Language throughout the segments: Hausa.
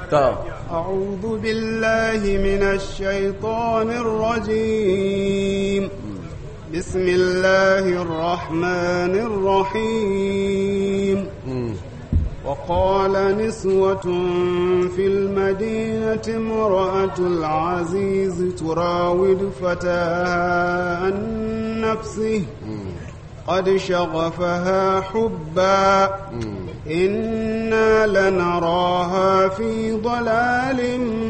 to أعوذ بالله من الشيطان الرجيم بسم الله الرحمن الرحيم وقال نسوة في المدينة امرأة العزيز تراود فتاها عن نفسه قد شغفها حبا إنا لنراها في ضلال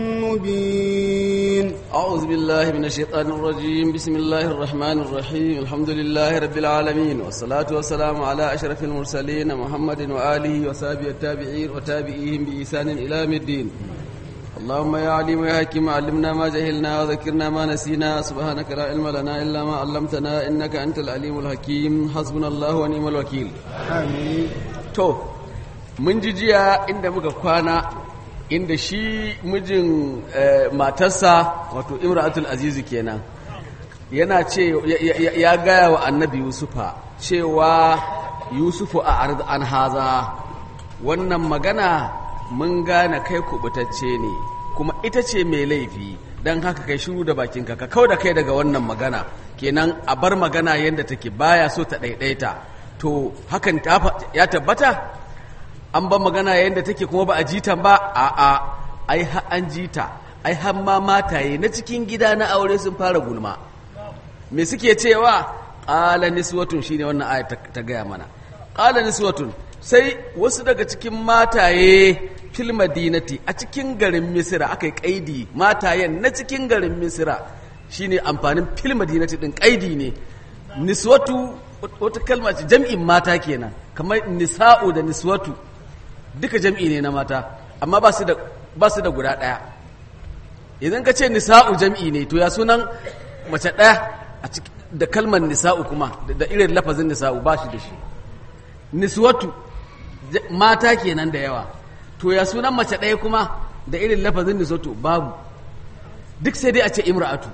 مبين أعوذ بالله من الشيطان الرجيم بسم الله الرحمن الرحيم الحمد لله رب العالمين والصلاة والسلام على أشرف المرسلين محمد وآله وصحبه التابعين وتابعيهم بإحسان إلى يوم الدين اللهم يا عليم يا حكيم علمنا ما جهلنا وذكرنا ما نسينا سبحانك لا علم لنا إلا ما علمتنا إنك أنت العليم الحكيم حسبنا الله ونعم الوكيل آمين to mun ji jiya inda muka kwana inda shi mijin eh, matarsa wato imratul azizu kenan yana ce ya- ya- ya gaya wa annabi yusufa cewa yusufu a arz an haza wannan magana mun gane kai kubutacce ne kuma ita ce mai laifi don haka kai shiru da bakinka ka kau da kai daga wannan magana kenan a bar magana yadda take baya so ta ɗaiɗaita to hakan ta fa- ya tabbata an ba magana yadda take kuma ba a jita ba a a ai ha an jita ai har ma mataye na cikin gida na aure sun fara gulma me suke cewa qala niswatun shine wannan aya ta, ta gaya mana qala niswatun sai wasu daga cikin mataye fil madinati a cikin garin misira akai kaidi matayen na cikin garin misira shine amfanin fil madinati din kaidi ne niswatu wata kalma ce jam'in mata kenan kamar nisa'u da niswatu duka jam'i ne na mata amma ba su da ba su da guda ɗaya idan ka ce nisa'u jam'i ne to ya sunan mace ɗaya a ciki da kalmar nisa'u kuma da- da irin lafazin nisa'u ba shi da shi niswatu j- mata kenan da yawa to ya sunan mace ɗaya kuma da irin lafazin niswatu babu duk sai dai a ce imra'atu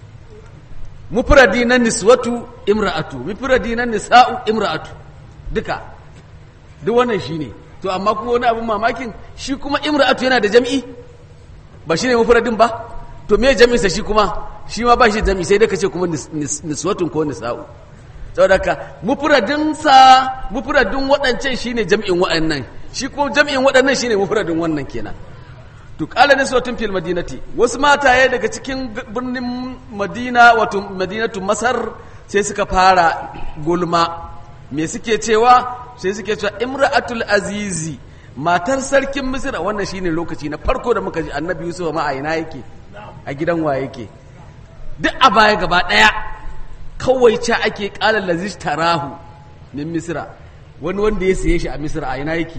mufradi na niswatu imra'atu mufradi na nisa'u imra'atu duka duk wannan shine to amma kuma wani abin mamakin shi kuma imra'atu yana da jam'i ba shine mufradin ba to me jami'in sa shi kuma shi ma ba shi da jam'i sai dai kace kuma nis- nis- niswatun ko nisa'u saboda ka mufradin sa mufradin waɗancan shine jam'in waɗannan shi kuma jam'in waɗannan shine mufradin wannan kenan to kala niswatun fil madinati wasu mataye daga cikin g- birnin madina wato madinatu masar sai suka fara gulma me suke cewa sai suke cewa imra'atul azizi matar sarkin misira wannan shine lokaci na farko da muka ji annabi yusuf ma a ina yake a gidan wa yake duk a baya gaba daya kawai ca ake kala laziz tarahu min misira wani wanda ya siye shi a misira a ina yake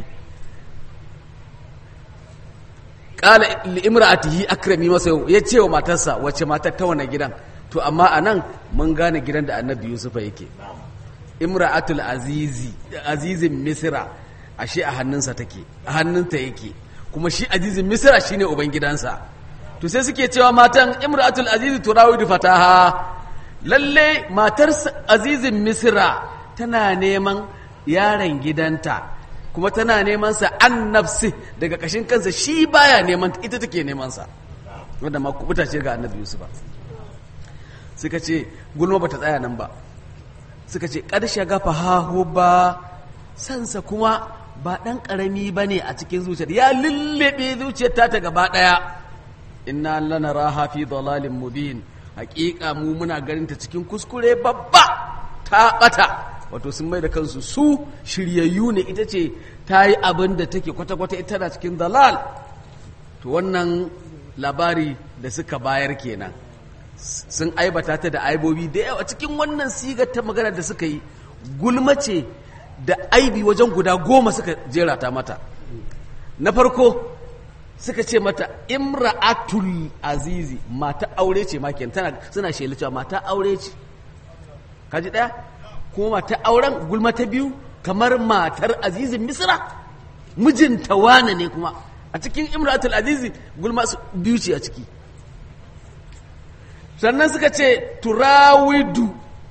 kala li'imra'atihi akrami masa yau ya ce wa matarsa wace matar ta wane gidan to amma anan mun gane gidan da annabi yusufa yake imra'atul azizi azizin misra ashe a hannunsa take a hannunta yake kuma shi azizin misra shine uban gidansa to sai suke cewa matan imra'atul azizi turawidu fataha lalle matar azizin misra tana neman yaron gidanta kuma tana neman sa an nafsi daga kashin kansa shi baya neman ita take neman sa wanda ma kubuta ce ga annabi yusuf suka ce gulma bata tsaya nan ba suka ce ƙarshe gafa hahu ba sansa kuma ba ɗan ƙarami ba ne a cikin zuciyar ya lullube zuciyar ta ta gaba ɗaya inna lana raha fi dalalin mubin haƙiƙa mu muna ganin ta cikin kuskure babba ta ɓata wato sun mai da kansu su shiryayyu ne ita ce ta yi abin da take kwata-kwata ita na cikin dalal to wannan labari da suka bayar kenan sun aibata ta da aibobi da yawa cikin wannan sigar ta magana da suka yi gulma ce da aibi wajen guda goma suka jera ta mata na farko suka ce mata imra'atul azizi mata aure ce ma kenan tana suna shela cewa mata aure ce kaji daya kuma mata auren gulma ta biyu kamar matar azizin misra mijinta wane ne kuma a cikin imra'atul azizi gulma su biyu ce a ciki sannan suka ce turawidu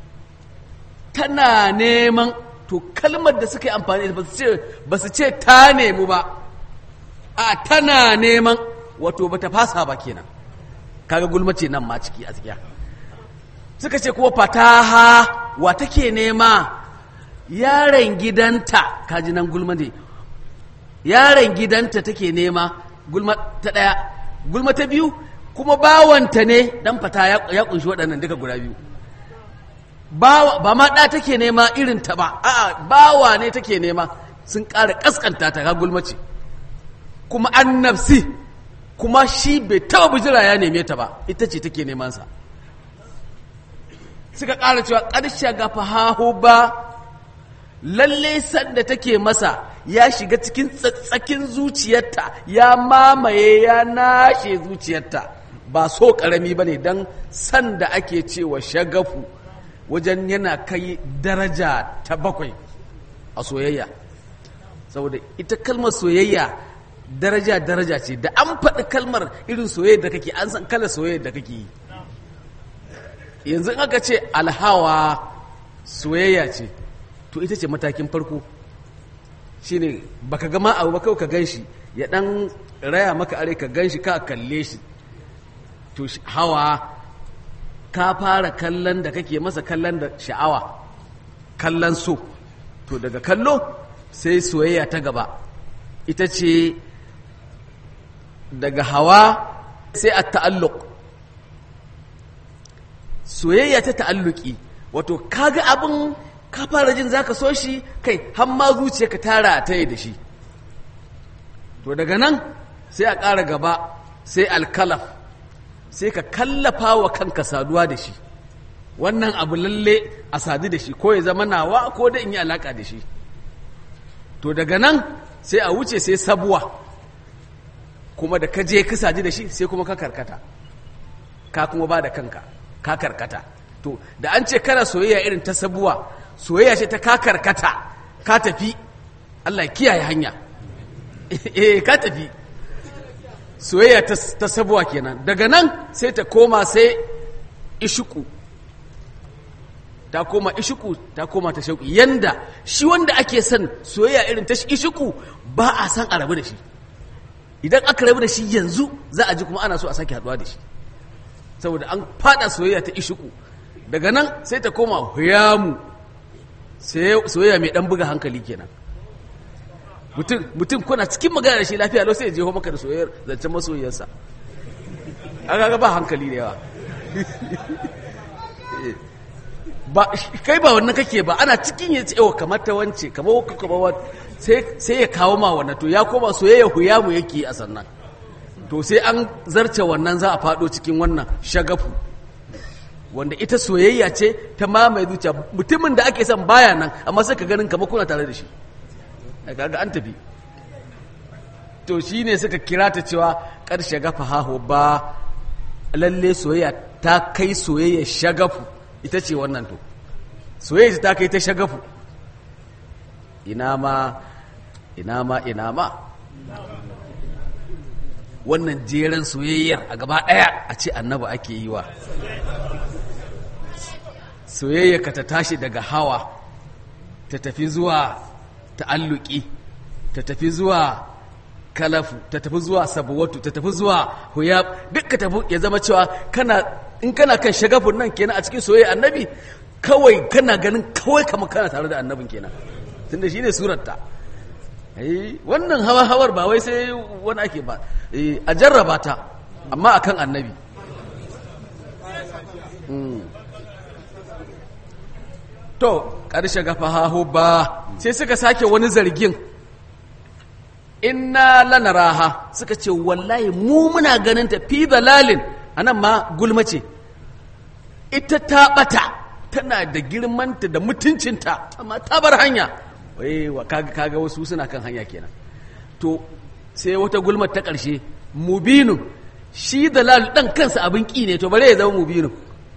tana neman to kalmar da suka yi amfani da ba su ce ta nemi ba a tana neman wato bata fasa ba kenan kaga gulmace nan ma ciki a tsakiya suka ce kuma fataha wa take nema yaron gidanta kaji nan gulma ne yaron gidanta take nema gulma ta ɗaya gulma ta biyu kuma bawanta ne dan fata ya, ya kunshi waɗannan duka guda biyu bawa ba ma ɗa take nema irin ta ba a'a bawa ne take nema sun ƙara ƙasƙanta ta ga gulmace kuma an nafsi kuma shi bai taɓa bijira ya neme ta ba ita ce take neman sa suka ƙara cewa ƙarshe ga fahahu ba lalle sanda take masa ya shiga cikin tsatsakin zuciyarta ya mamaye ya nashe zuciyarta ba so ƙarami ba ne don sanda ake cewa shagafu wajen yana kai daraja ta bakwai a soyayya saboda ita kalmar soyayya daraja daraja ce da an faɗi kalmar irin soyayya da kake an san kalar soyayya da kake yi yanzu in aka ce alhawa soyayya ce to ita ce matakin farko shine baka gama abu ba kawai ka gan shi ya dan raya maka are ka gan shi ka kalle shi to hawa ka fara kallon da kake masa kallon da sha'awa kallon so to daga kallo sai soyayya ta gaba ita ce daga hawa sai a ta'alluq soyayya ta ta'alluki wato kaga abin ka fara jin zaka so shi kai har ma zuciya ka tara ta yi da shi to daga nan sai a ƙara gaba sai alkalaf sai ka kallafa wa kanka saduwa da shi wannan abu lalle a sadu da shi ko ya zama nawa ko da in yi alaka da shi to daga nan sai a wuce sai sabuwa kuma da ka je ka sadu da shi sai kuma ka karkata ka kuma ba da kanka ka karkata to da an ce kana soyayya irin ta sabuwa soyayya ce ta ka karkata ka tafi Allah kiyaye hanya eh ka tafi soyayya ta sabuwa kenan daga nan sai ta koma sai ishuku ta koma ishuku ta koma ta shauki yanda shi wanda ake son soyayya irin ta ishuku ba a san a rabu da shi idan aka rabu da shi yanzu za a ji kuma ana so a sake haduwa da shi saboda an fada soyayya ta ishuku daga nan sai ta koma huyamu soyayya mai dan buga hankali kenan mutum kuna cikin magana da shi lafiya lau sai ya jeho maka da soyayyar zancen masoyiyarsa an ga ba hankali da yawa ba kai ba wannan kake ba ana cikin ya ce kamar ta wance kamar wakka kamar sai ya kawo ma wannan to ya koma soyayya huyamu yake a sannan to sai an zarce wannan za a fado cikin wannan shagafu wanda ita soyayya ce ta mamaye zuciya mutumin da ake son baya nan amma sai ka ganin kamar kuna tare da shi kaga an tafi to shine suka kira ta cewa karshe gafa haho ba lalle soyayya ta kai soyayya shagafu ita ce wannan to soyayya ta kai ta shagafu ina ma ina ma ina ma wannan jeren soyayyar a gaba ɗaya a ce annaba ake yi wa soyayya ka ta tashi daga hawa ta tafi zuwa ta'alluki ta tafi zuwa kalafu ta tafi zuwa sabuwatu ta tafi zuwa huyab duk ka tafi ya zama cewa kana in kana kan shagafun nan kenan a cikin soyayya annabi kawai kana ganin kawai kamar kana tare da annabin kenan tunda shine surarta wannan hawa hawar ba wai sai wani ake ba a jarraba ta amma akan annabi to ƙarshe gafa hahu ba sai suka sake wani zargin inna lanaraha suka ce wallahi mu muna ganin ta fi dalalin anan ma gulma ce ita ta bata tana da girmanta da mutuncinta amma ta bar hanya wai kaga kaga wasu suna kan hanya kenan to sai wata gulmar ta ƙarshe mubinu shi dalal dan kansa abin ƙi ne to bare ya zama mubinu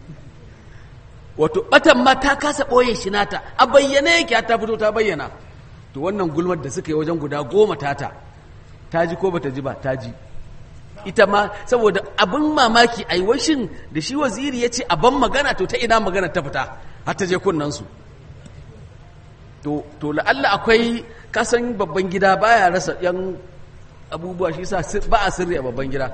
wato batan ma ta kasa ɓoye shi nata a bayyane yake ta fito ta bayyana to wannan gulmar da suka yi wajen guda goma tata ta ji ko bata ji ba ta ji ita ma saboda abin mamaki a washin da shi waziri ya ce ban magana to ta ina magana ta fita har ta je kunnansu to to la'alla akwai kasan babban gida baya rasa yan abubuwa shi sa ba a sirri a babban gida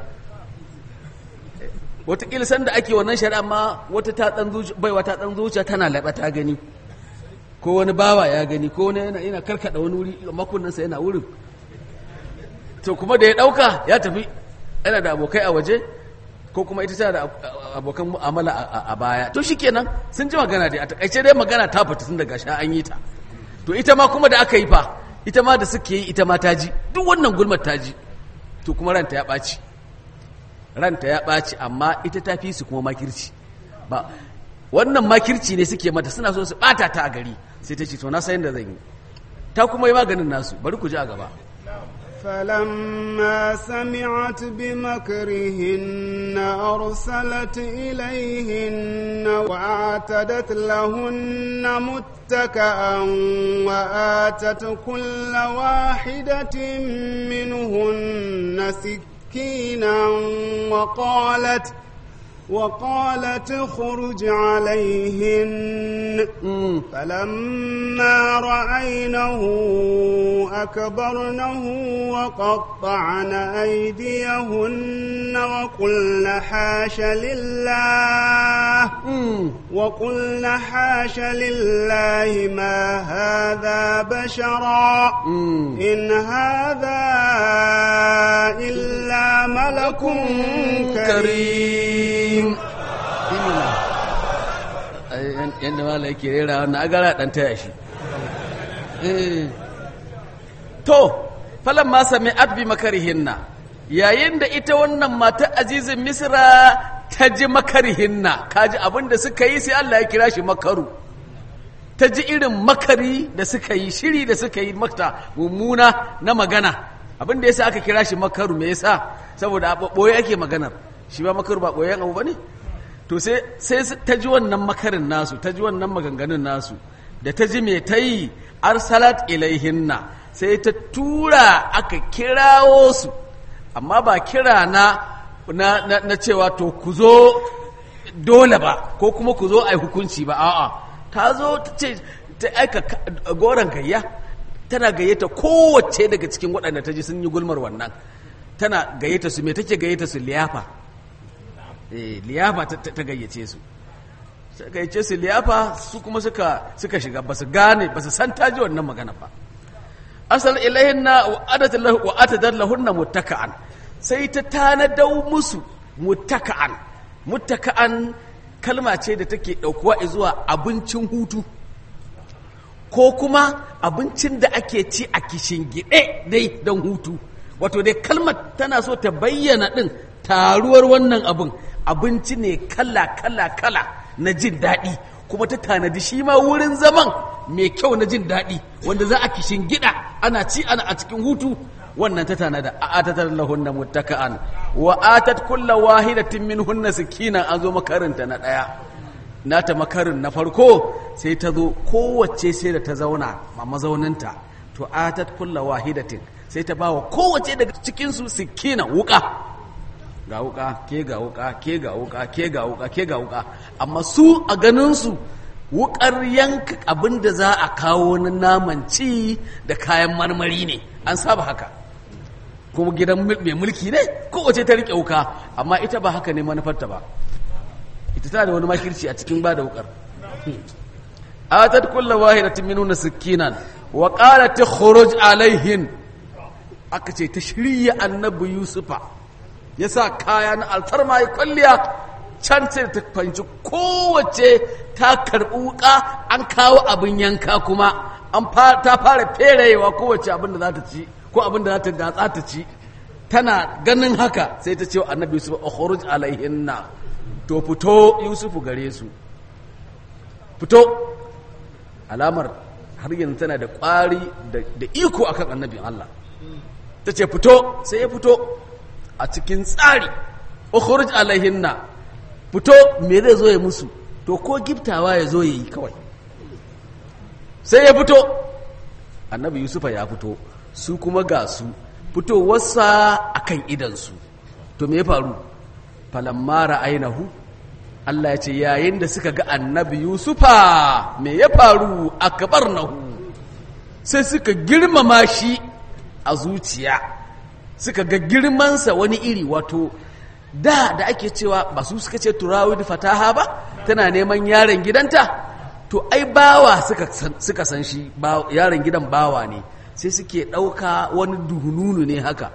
wataƙila sanda ake wannan shari'a ma wata ta ɗan zuciya baiwa ta ɗan zuciya tana laɓa ta gani ko wani bawa ya gani ko wani yana, yana karkaɗa wani wuri makunnansa yana wurin to kuma da ya ɗauka ya tafi yana da abokai a waje ko kuma ita tana da abokan mu'amala a baya to shikenan sun ji magana dai a takaice dai magana ta fita tun daga sha an yi ta to ita ma kuma da aka yi fa ita ma da suke yi ita ma ta ji duk wannan gulmar ta ji to kuma ranta ya ɓaci ranta ya ɓaci amma ita ta fi su kuma makirci ba wannan makirci ne suke mata suna so su ɓata ta a gari sai ta ce to na sayan da zan yi ta kuma yi maganin nasu bari ku ji a gaba فلما سمعت بمكرهن أرسلت إليهن وأعتدت لهن متكأ وآتت كل واحدة منهن سكينا وقالت وقالت اخرج عليهن فلما رأينه أكبرنه وقطعن أيديهن وقلن حاش لله وقلن حاش لله ما هذا بشرا إن هذا إلا ملك كريم yadda mala yake rera wannan agara dan taya shi to falan ma sami adbi makarihinna yayin da ita wannan mata azizin misra ta ji makarihinna kaji abin da suka yi sai Allah ya kira shi makaru ta ji irin makari da suka yi shiri da suka yi makta mummuna na magana abin da yasa aka kira shi makaru me yasa saboda a ɓoye ake maganar shi ba makaru ba ɓoyen abu ba ne to sai ta ji wannan makarin nasu ta ji wannan maganganun nasu da ta ji mai ta yi arsalat ilaihinna sai ta tura aka kirawo su amma ba kira na na, na, na cewa to ku zo dole ba ko kuma ku zo a yi hukunci ba a'a ta zo ta ce ta aika goron gayya tana gayyata kowace daga cikin waɗanda ta ji sun yi gulmar wannan tana gayyata su me take gayyata su liyafa liyafa ta gayyace su ta gayyace su liyafa su kuma suka suka shiga ba su gane ba su san ta ji wannan magana ba asal ilahinna wa adatat lahu wa atadat lahunna muttaka'an sai ta tanadau musu muttaka'an muttaka'an kalma ce da take daukuwa zuwa abincin hutu ko kuma abincin da ake ci a kishin gide dai don hutu wato dai kalmar tana so ta bayyana din taruwar wannan abin abinci ne kala kala kala na jin daɗi kuma ta tanadi shi ma wurin zaman mai kyau na jin daɗi wanda za a kishin gida ana ci ana a cikin hutu wannan ta tanada a atatar lahunna muttaka'an wa atat kulla wahidatin minhunna sikina an zo makarinta na ɗaya nata makarin na farko sai ta zo kowace sai da ta zauna a mazauninta to atat kulla wahidatin sai ta bawa kowace daga cikinsu sikina wuka ga wuka ke ga wuka ke ga wuka ke ga wuka ke ga wuka amma su a ganinsu wukar yanka abin da za a kawo na naman ci da kayan marmari ne an saba haka kuma gidan mai mulki ne kowace ta rike wuka amma ita ba haka ne manufarta ba ita tana da wani makirci a cikin ba da wukar atat kullu wahidatin minuna sikinan wa qalat khuruj alaihin aka ce ta shirya annabi yusufa ya sa kaya na alfarma ya kwalliya can sai ta fanci kowace ta karɓi wuka an kawo abin yanka kuma an ta fara ferayewa kowace abin da za ta ci ko abin da za ta datsa ta ci tana ganin haka sai ta ce wa annabi yusuf ukhruj alaihinna to fito yusufu gare su fito alamar har yanzu tana da ƙwari da iko akan annabin Allah ta ce fito sai ya fito a cikin tsari ukhruj alaihinna fito me zai zo ya musu to ko giftawa ya zo ya yi kawai sai ya fito annabi yusufa ya fito su kuma ga su fitowarsa akan idansu to me ya faru falamma ra'ainahu Allah ya ce yayin da suka ga annabi yusufa me ya faru akbarnahu sai suka girmama shi a zuciya suka ga girmansa wani iri wato da da ake cewa ba su suka ce turawid fataha ba tana neman yaron gidanta to ai bawa suka san, suka san shi ba, yaron gidan bawa ne sai suke ɗauka wani duhununu ne haka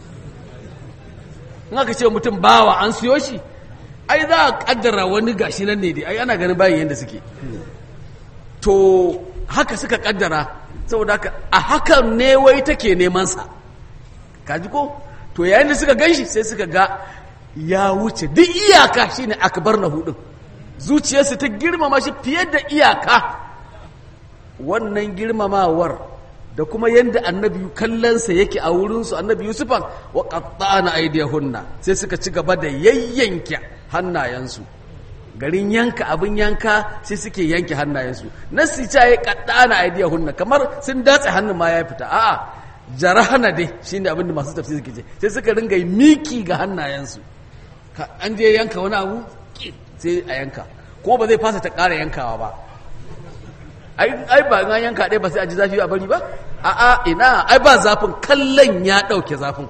in aka ce mutum bawa an siyo shi ai za a kaddara wani gashi nan ne dai ai ana ganin bayan yadda suke to haka suka kaddara saboda haka a hakan ne wai take neman sa kaji ko to yayin da suka ganshi sai suka ga ya wuce duk iyaka shine akbar na hudun zuciyarsu ta girmama shi fiye da iyaka wannan girmamawar da kuma yadda annabi kallonsa yake a wurinsu annabi yusufan wa qatta'na aydiyahunna sai suka ci gaba da yayyanke hannayensu garin yanka abin yanka sai suke yanke hannayensu nasi ta yi qatta'na aydiyahunna kamar sun datse hannun ma ya fita a'a jarahana dai shine abin da masu tafsiri suke ce sai suka ringa miki ga hannayensu an je yanka wani abu sai a yanka ko ba zai fasa ta ƙara yankawa ba ai ba an yanka ɗaya ba sai a ji zafi a bari ba a'a ina ai ba zafin kallon ya ɗauke zafin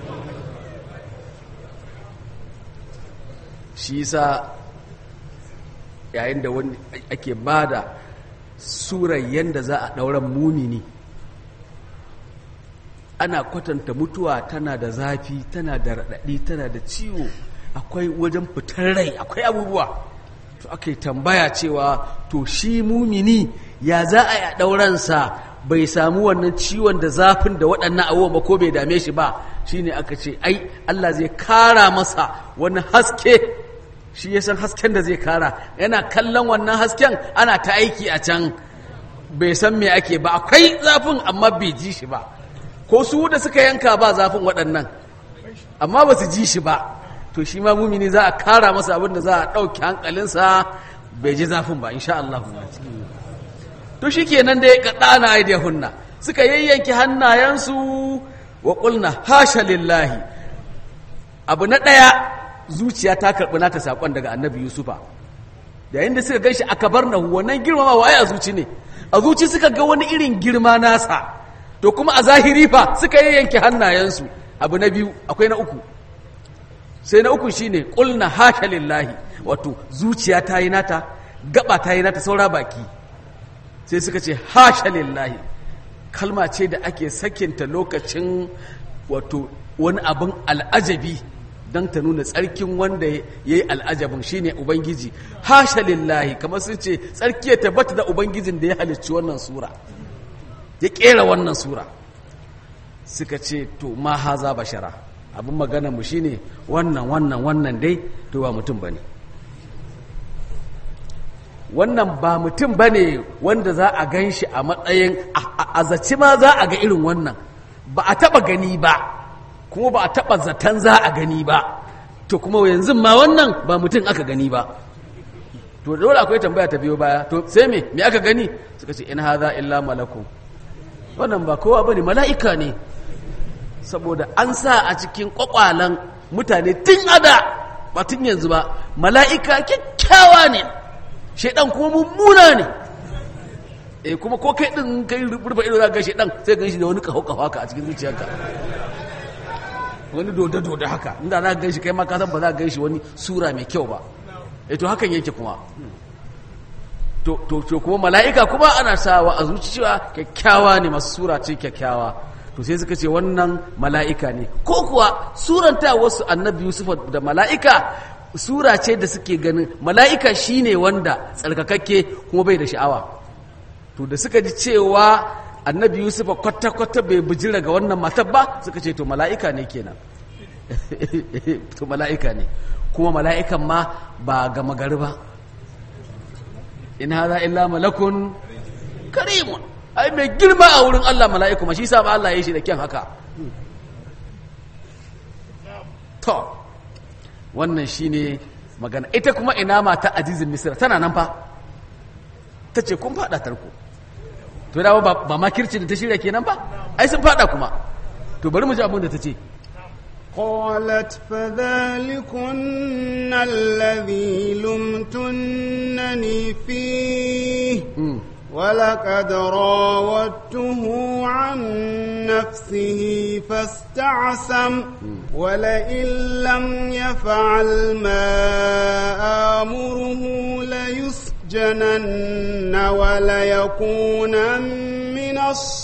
shi sa yayin da wani ake ba da surar yadda za a ɗauran mumini ana kwatanta mutuwa tana da zafi tana da raɗaɗi tana da ciwo akwai wajen fitar rai akwai abubuwa to aka yi tambaya cewa to shi mumini ya za a yi ɗauransa bai samu wannan ciwon da zafin da waɗannan abubuwan ba ko bai dame shi ba shine aka ce ai Allah zai kara masa wani haske shi ya san hasken da zai kara yana kallon wannan hasken ana ta aiki a can bai san me ake ba akwai zafin amma bai ji shi ba ko su da suka yanka ba zafin waɗannan amma ba su ji shi ba to shi ma mumini za a kara masa abin da za a ɗauki hankalinsa bai ji zafin ba insha Allah to shi kenan da ya kaɗa na aidiyahunna suka yayyanki hannayensu wa ƙulna hasha lillahi abu na ɗaya zuciya ta karɓi nata saƙon daga annabi yusufa yayin da suka ganshi aka bar na wannan girmama waye a zuci ne a zuci suka ga wani irin girma nasa to kuma a zahiri fa suka yayyanki hannayensu abu na biyu akwai na uku sai na uku shine qulna hasha lillahi wato zuciya ta yi nata gaba ta yi nata saura baki sai suka ce hasha lillahi kalma ce da ake sakinta lokacin wato wani abin al'ajabi don ta nuna tsarkin wanda ya yi al'ajabin shine ubangiji hasha lillahi kamar sun ce tsarki ya tabbata da ubangijin da ya halicci wannan sura ya kera wannan sura suka ce to ma haza bashara abin magana mu shine wannan wannan wannan dai to ba mutum bane wannan ba mutum bane wanda za a gan shi a matsayin a zaci ma za a ga irin wannan ba a taba gani ba kuma ba a taba zaton za a gani ba to kuma yanzu ma wannan ba mutum aka gani ba to dole akwai tambaya ta biyo baya to sai me me aka gani suka ce in hadha illa malakun wannan ba kowa bane mala'ika ne saboda an sa a cikin kwakwalan mutane tun ada ba tun yanzu ba mala'ika kyakkyawa ne shaidan kuma mummuna ne eh kuma ko kai din kai rufe ido za ga shaidan sai gan shi da wani kaho kaho haka a cikin zuciyarka wani doda doda haka inda za ka gan shi kai ma ka san ba za ka gan shi wani sura mai kyau ba eh to hakan yake kuma to to to kuma mala'ika kuma ana sawa a zuciya kyakkyawa ne masu sura ce kyakkyawa to sai suka ce wannan mala'ika ne ko kuwa suranta wasu annabi yusuf da mala'ika sura ce da suke ganin mala'ika shine wanda tsarkakakke kuma bai da sha'awa to da suka ji cewa annabi yusuf kwata-kwata bai bijira ga wannan matar ba suka ce to mala'ika ne kenan to mala'ika ne kuma mala'ikan ma ba gama gari ba in haza illa malakun karimun ai mai girma a wurin Allah mala'iku ma shi sa ba Allah ya yi shi da kyan haka to wannan shine magana ita kuma ina mata azizin misir tana nan fa ta ce kun fada tarko to da ba ba makirci da ta shirya kenan ba ai sun fada kuma to bari mu ji abin da ta ce قالت فذلكن الذي لمتنني فيه ولقد راودته عن نفسه فاستعصم ولئن لم يفعل ما آمره ليسجنن وليكون من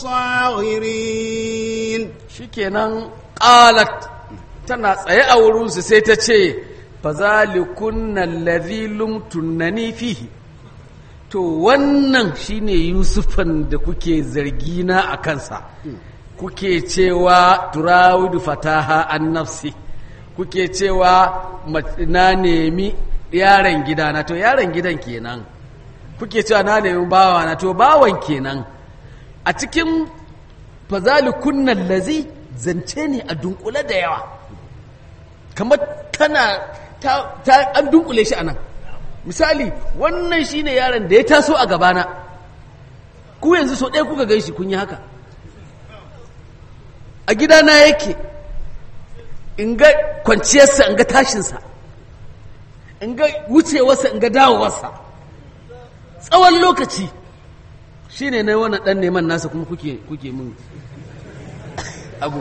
الصاغرين shikenan qalat tana tsaye a wurinsu sai ta ce fa zalikunna allazi lumtunani fihi to wannan shine yusufan da kuke zargina a kansa kuke cewa turawidu fataha an nafsi kuke cewa ma- na nemi yaron gidana to yaron gidan kenan kuke cewa na nemi bawana to bawan kenan a cikin fazalikunnan lazi zance ne a dunkule da yawa kamar tana ta, ta an dunkule shi anan misali wannan shine yaron da ya taso a gabana ku yanzu so ɗaya kuka ganshi kun yi haka a gidana yake in ga kwanciyarsa in ga tashinsa in ga wucewarsa in ga dawowarsa tsawon lokaci shi ne na wannan ɗan neman nasa kuma kuke kuke mun abu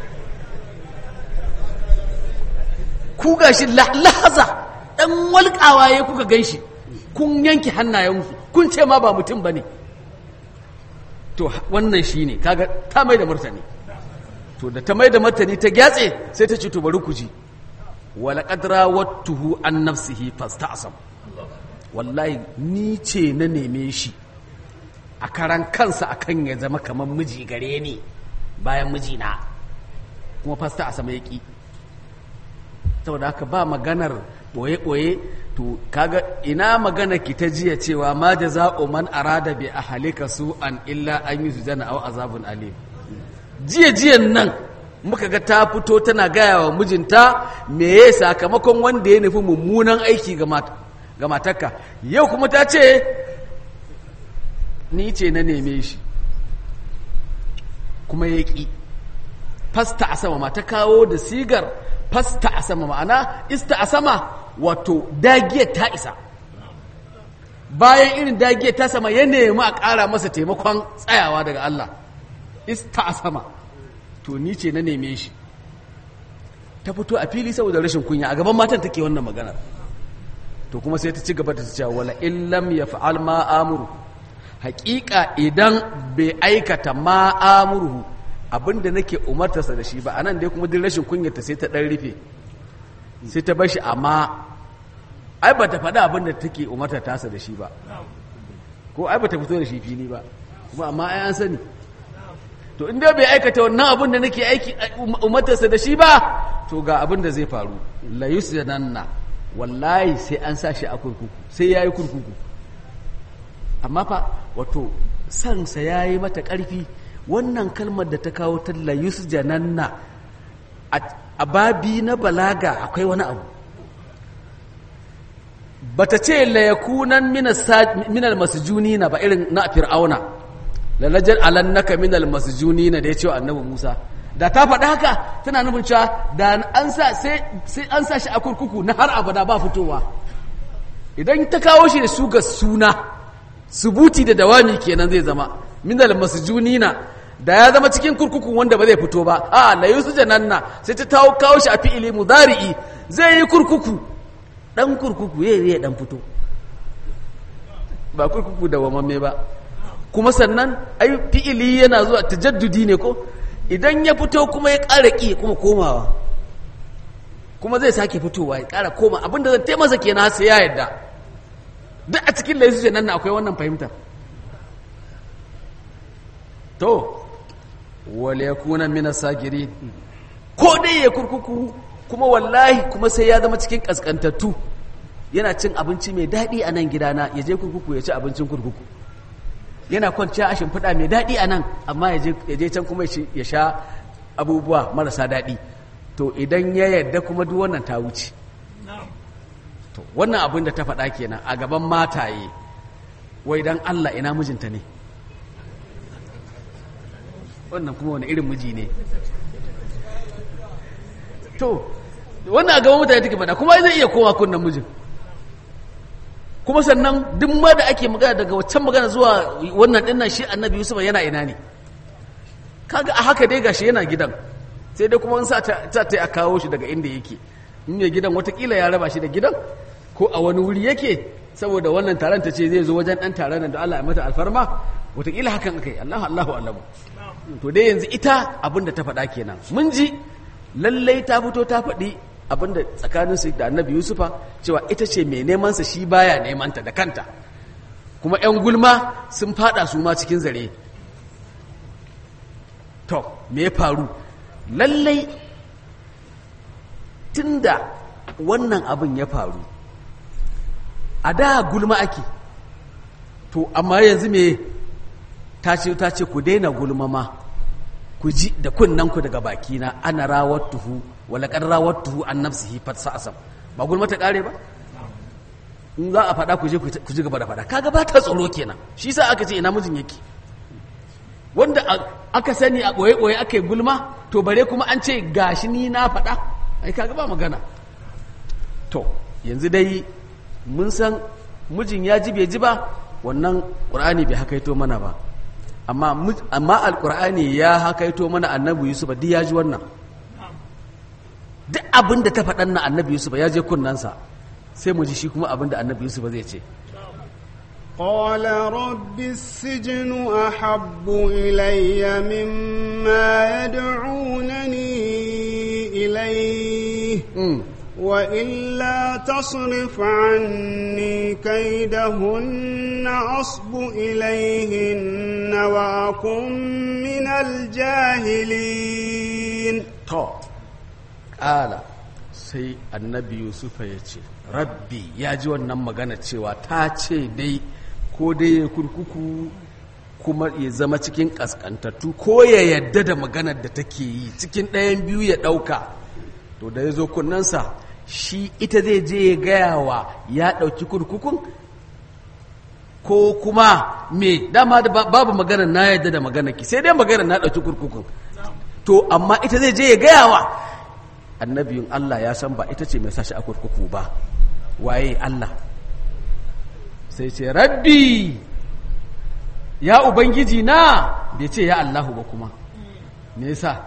ku gashi la- lahaza ɗan walƙawa ya kuka gan shi kun yanke hannayensu kun ce ma ba mutum ba ne to wannan shi ne kaga ta mai da martani to da ta mai da martani ta gyatse sai ta ce to bari ku ji wala qadra wattuhu an nafsihi fasta'sam wallahi ni ce na neme shi a karan kansa akan ya zama kamar miji gare ni bayan mijina kuma fasta a sama yaki saboda haka ba maganar ɓoye-ɓoye to kaga ina magana ki ta jiya cewa ma jaza'u man arada bi ahlika su'an illa an yi sujana aw azabun alim jiya jiyan nan muka ga ta fito tana gaya wa mijinta me ya sakamakon wanda ya nufi mummunan aiki ga mat- ga matarka yau kuma ta ce ni ce na neme shi kuma ya ƙi fasta a sama ma ta kawo da sigar fasta a sama ma'ana ista a sama wato dagiyar ta isa bayan irin dagiyar ta sama ya nemi a ƙara masa taimakon tsayawa daga Allah ista a sama to ni ce na neme shi ta fito a fili saboda rashin kunya a gaban matan take wannan magana to kuma sai ta ci gaba da ta cewa wala illam yaf'al ma amuru haƙiƙa idan bai aikata ma amurhu abinda nake umartarsa da shi ba anan dai kuma duk rashin kunyarta sai ta ɗan rufe sai ta bashi amma ai ba ta faɗa abinda take umartar tasa da shi ba ko ai ba ta fito da shi fili ba kuma amma ai an sani to in dai bai aikata wannan abin da nake aiki umartarsa da shi ba to ga abin da zai faru la yusjananna wallahi sai an sa shi a kurkuku sai yayi kurkuku amma fa wato sansa yayi mata ƙarfi wannan kalmar da ta kawo ta la yusjananna a babi na balaga akwai wani abu bata ce la yakunan minal masjunina ba irin na fir'auna la najal alannaka minal masjunina da ya ce wa annabi Musa da ta faɗa haka tana nufin cewa da an sa sai an sa shi a kurkuku na har abada ba fitowa idan ta kawo shi da su ga suna subuti da dawami kenan zai zama minal masjunina da ya zama cikin kurkuku wanda ba zai fito ba a la yusjananna sai ta kawo shi a fi'ili mudari'i zai yi kurkuku dan kurkuku yayi ya dan fito ba kurkuku da wamamme ba kuma sannan ai fi'ili yana zuwa tajaddudi ne ko idan ya fito kuma ya ƙara ƙi kuma komawa kuma zai sake fitowa ya ƙara koma abinda zan taimasa kenan sai ya yadda duk a cikin laisu nan akwai wannan fahimtar to wale ya kuna mina sagiri ko dai ya kurkuku kuma wallahi kuma sai ya zama cikin kaskantattu yana cin abinci mai daɗi a nan gidana ya je kurkuku ya ci abincin kurkuku yana kwanciya a shimfiɗa mai daɗi a nan amma ya je can kuma ya sha abubuwa marasa daɗi to idan ya yadda kuma duk wannan ta wuce to wannan abin da ta faɗa kenan a gaban mataye wai dan Allah ina mijinta ne wannan kuma wani irin miji ne to wannan a gaban mutane take faɗa kuma zai iya koma kunnan mijin kuma sannan duk ma da ake magana daga waccan magana zuwa wannan dinnan shi annabi yusuf yana ina ne kaga a haka dai gashi yana gidan sai dai kuma in sa ta ta a kawo shi daga inda yake in mai gidan watakila ya raba shi da gidan ko a wani wuri yake saboda wannan taron ta ce zai zo wajen dan taron nan da Allah ya mata alfarma watakila hakan akai Allahu Allahu alamu to dai yanzu ita abinda ta faɗa kenan mun ji lallai ta fito ta faɗi abinda tsakanin su da Annabi Yusufa cewa ita ce mai neman sa shi baya neman ta da kanta kuma ƴan gulma sun fada su ma cikin zare to me ya faru lallai tunda wannan abin ya faru a da gulma ake to amma yanzu me ta ce ta ce ku daina gulma ma ku ji da kunnan ku daga bakina ana rawattuhu wala qad rawattuhu an nafsihi fatsasam ba gulma ta kare ba in za a faɗa ku je ku ji gaba da faɗa kaga ba ta tsoro kenan shi sa aka ce ina mijin yake wanda aka sani a ɓoye-ɓoye aka yi gulma to bare kuma an ce gashi ni na faɗa ai kaga ba magana to yanzu dai mun san mijin ya ji bai ji ba wannan ƙur'ani bai hakaito mana ba amma amma alƙur'ani ya hakaito mana annabi yusuf duk ya ji wannan duk abin da ta faɗan na annabi yusuf ya je kunnansa sai mu ji shi kuma abin da annabi yusuf zai ce قال رب السجن أحب إلي مما يدعونني إليه وإلا تصرف عني كيدهن أصب إليهن وأكن من الجاهلين to ƙala sai annabi yusufa ya ce rabbi ya ji wannan magana cewa ta ce dai ko dai ya kurkuku kuma ya zama cikin ƙasƙantattu ko ya yadda da maganar da take yi cikin ɗayan biyu ya ɗauka to da ya zo kunnansa shi ita zai je ya gaya wa ya ɗauki kurkukun ko kuma me dama da babu magana na yadda da magana ki sai dai magana na ɗauki kurkukun to amma ita zai je ya gaya wa annabiyun Allah ya san ba ita ce mai sashi a kurkuku ba waye Allah sai ce rabbi ya ubangiji na bai ce ya Allahu ba kuma me yasa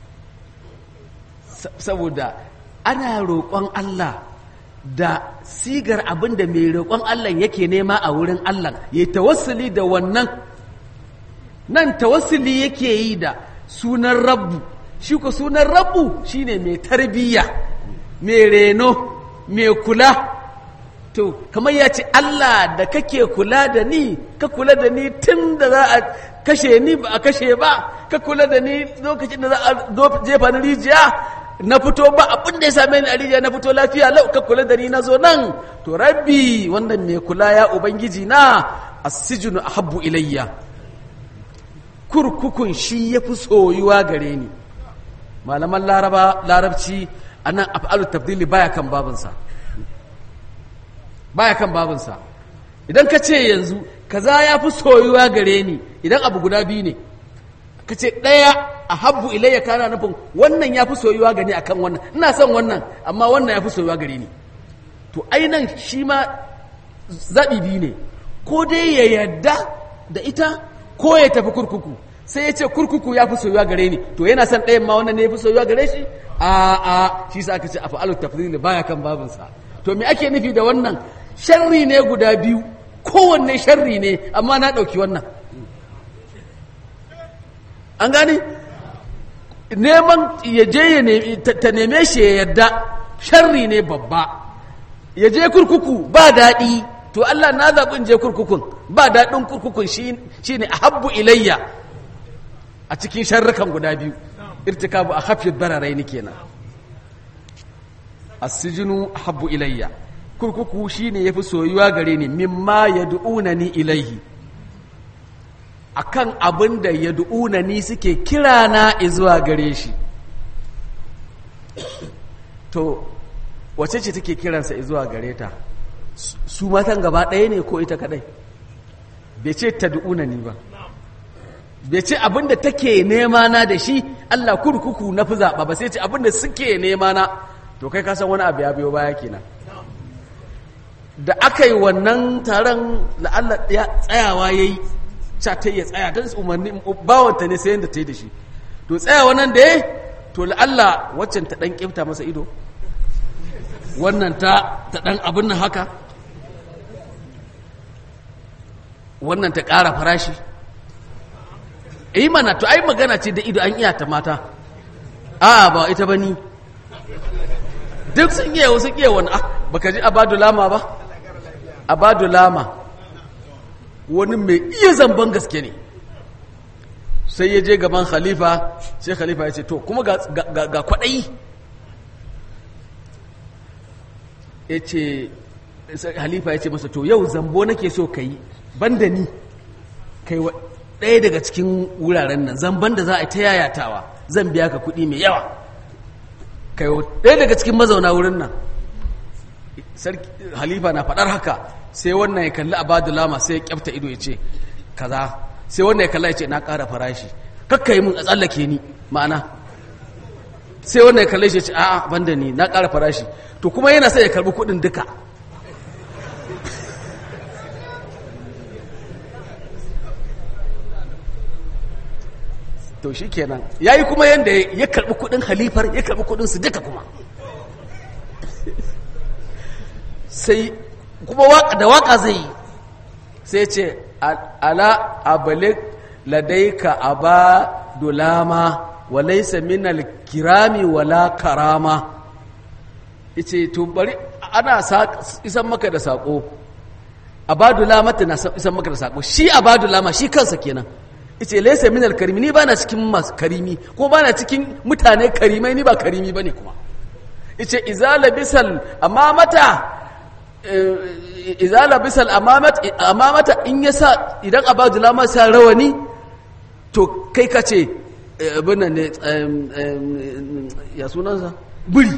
saboda ana roƙon Allah da sigar abin da mai roƙon Allah yake nema a wurin Allah ya tawassuli da wannan nan tawassuli yake yi da sunan rabbu shi ko sunan rabbu shine mai tarbiyya mai reno mai kula to kamar ya ce Allah da kake kula da ni ka kula da ni tun da za a kashe ni ba a kashe ba ka kula da ni lokacin da za a jefa ni rijiya na fito ba abin da ya same ni a rijiya na fito lafiya lau ka kula da ni na zo nan to rabbi wannan mai kula ya ubangiji na asijinu ahabbu ilayya kurkukun shi ya fi soyuwa gare ni malaman laraba larabci anan af'alu tabdili baya kan babinsa baya kan babinsa idan ka ce yanzu kaza ya fi soyuwa gare ni idan abu guda biyu ne ka ce ɗaya a habbu ilayya kana nufin wannan ya fi soyuwa gani akan wannan ina son wannan amma wannan ya fi soyuwa gare ni to ainan shi ma zaɓi biyu ne ko dai ya yarda da ita ko ya tafi kurkuku sai ya ce kurkuku ya fi soyuwa gare ni to yana son ɗayan ma wannan ne ya fi soyuwa gare shi a a shi sa aka ce a fa'alu tafdili baya kan babinsa to me ake nufi da wannan sharri ne guda biyu kowanne sharri ne amma na ɗauki wannan an gane neman ya je ta neme shi ya yadda sharri ne babba ya je kurkuku ba daɗi to Allah na zaɓin je kurkukun ba daɗin kurkukun shi ne a habbu ilayya a cikin sharrukan guda biyu irtikabu a hafiyar bararai ni kenan asijinu habbu ilayya kurkuku shine yafi soyuwa gare ni mimma yad'unani ilaihi akan abin da yad'unani suke kira na zuwa gare shi to wace ce take kiransa zuwa gare ta su matan gaba ɗaya ne ko ita kadai bai ce tad'unani ba bai ce abin da take nema na da shi Allah kurkuku na fi zaɓa ba sai ce abin da suke nema na to kai kasan wani abu ya biyo baya kenan da aka yi wannan taron la'alla ya tsayawa ya yi ta ya tsaya don umarni bawanta ne sayan da ta yi da shi to tsayawa nan da ya to la'alla waccan ta ɗan ƙifta masa ido wannan ta ta ɗan abin nan haka wannan ta ƙara farashi yi mana to ai magana ce da ido an iya ta mata a ba ita ba ni duk sun iya wasu iya wani ah baka ji abadu lama ba abadu lama wani mai iya zamban gaske ne sai ya je gaban khalifa sai khalifa ya ce to kuma ga, ga, ga kwaɗayi ya ce halifa ya ce masa to yau zambo nake so ka yi banda ni kai wa ɗaya daga cikin wuraren nan zamban da za a yi ta yayatawa zan biya ka kuɗi mai yawa kai wa ɗaya daga cikin mazauna wurin nan halifa na faɗar haka sai wannan ya kalli abadu lama sai ya kyafta ido ya ce kaza sai wannan ya kalla ya ce na ƙara farashi kakka yi mun a tsallake ni ma'ana sai wannan ya kalle shi ya ce a'a banda ni na ƙara farashi to kuma yana sai ya karɓi kuɗin duka to shi kenan ya yi kuma yadda ya karɓi kuɗin halifar ya karɓi kuɗin su duka kuma sai kuma da waka zai yi sai ce ala abalik ladaika aba dulama walaisa minal kirami wala karama yace to bari ana isan maka da sako abadulama tana isan maka da sako shi abadulama shi kansa kenan yace laysa minal karimi ni bana cikin masu karimi ko bana cikin mutane karimai ni ba karimi bane kuma yace izala bisal amamata izala bisal amamata in yasa idan abadulama sa rawani to kai ka ce abin nan ne ya sunansa buri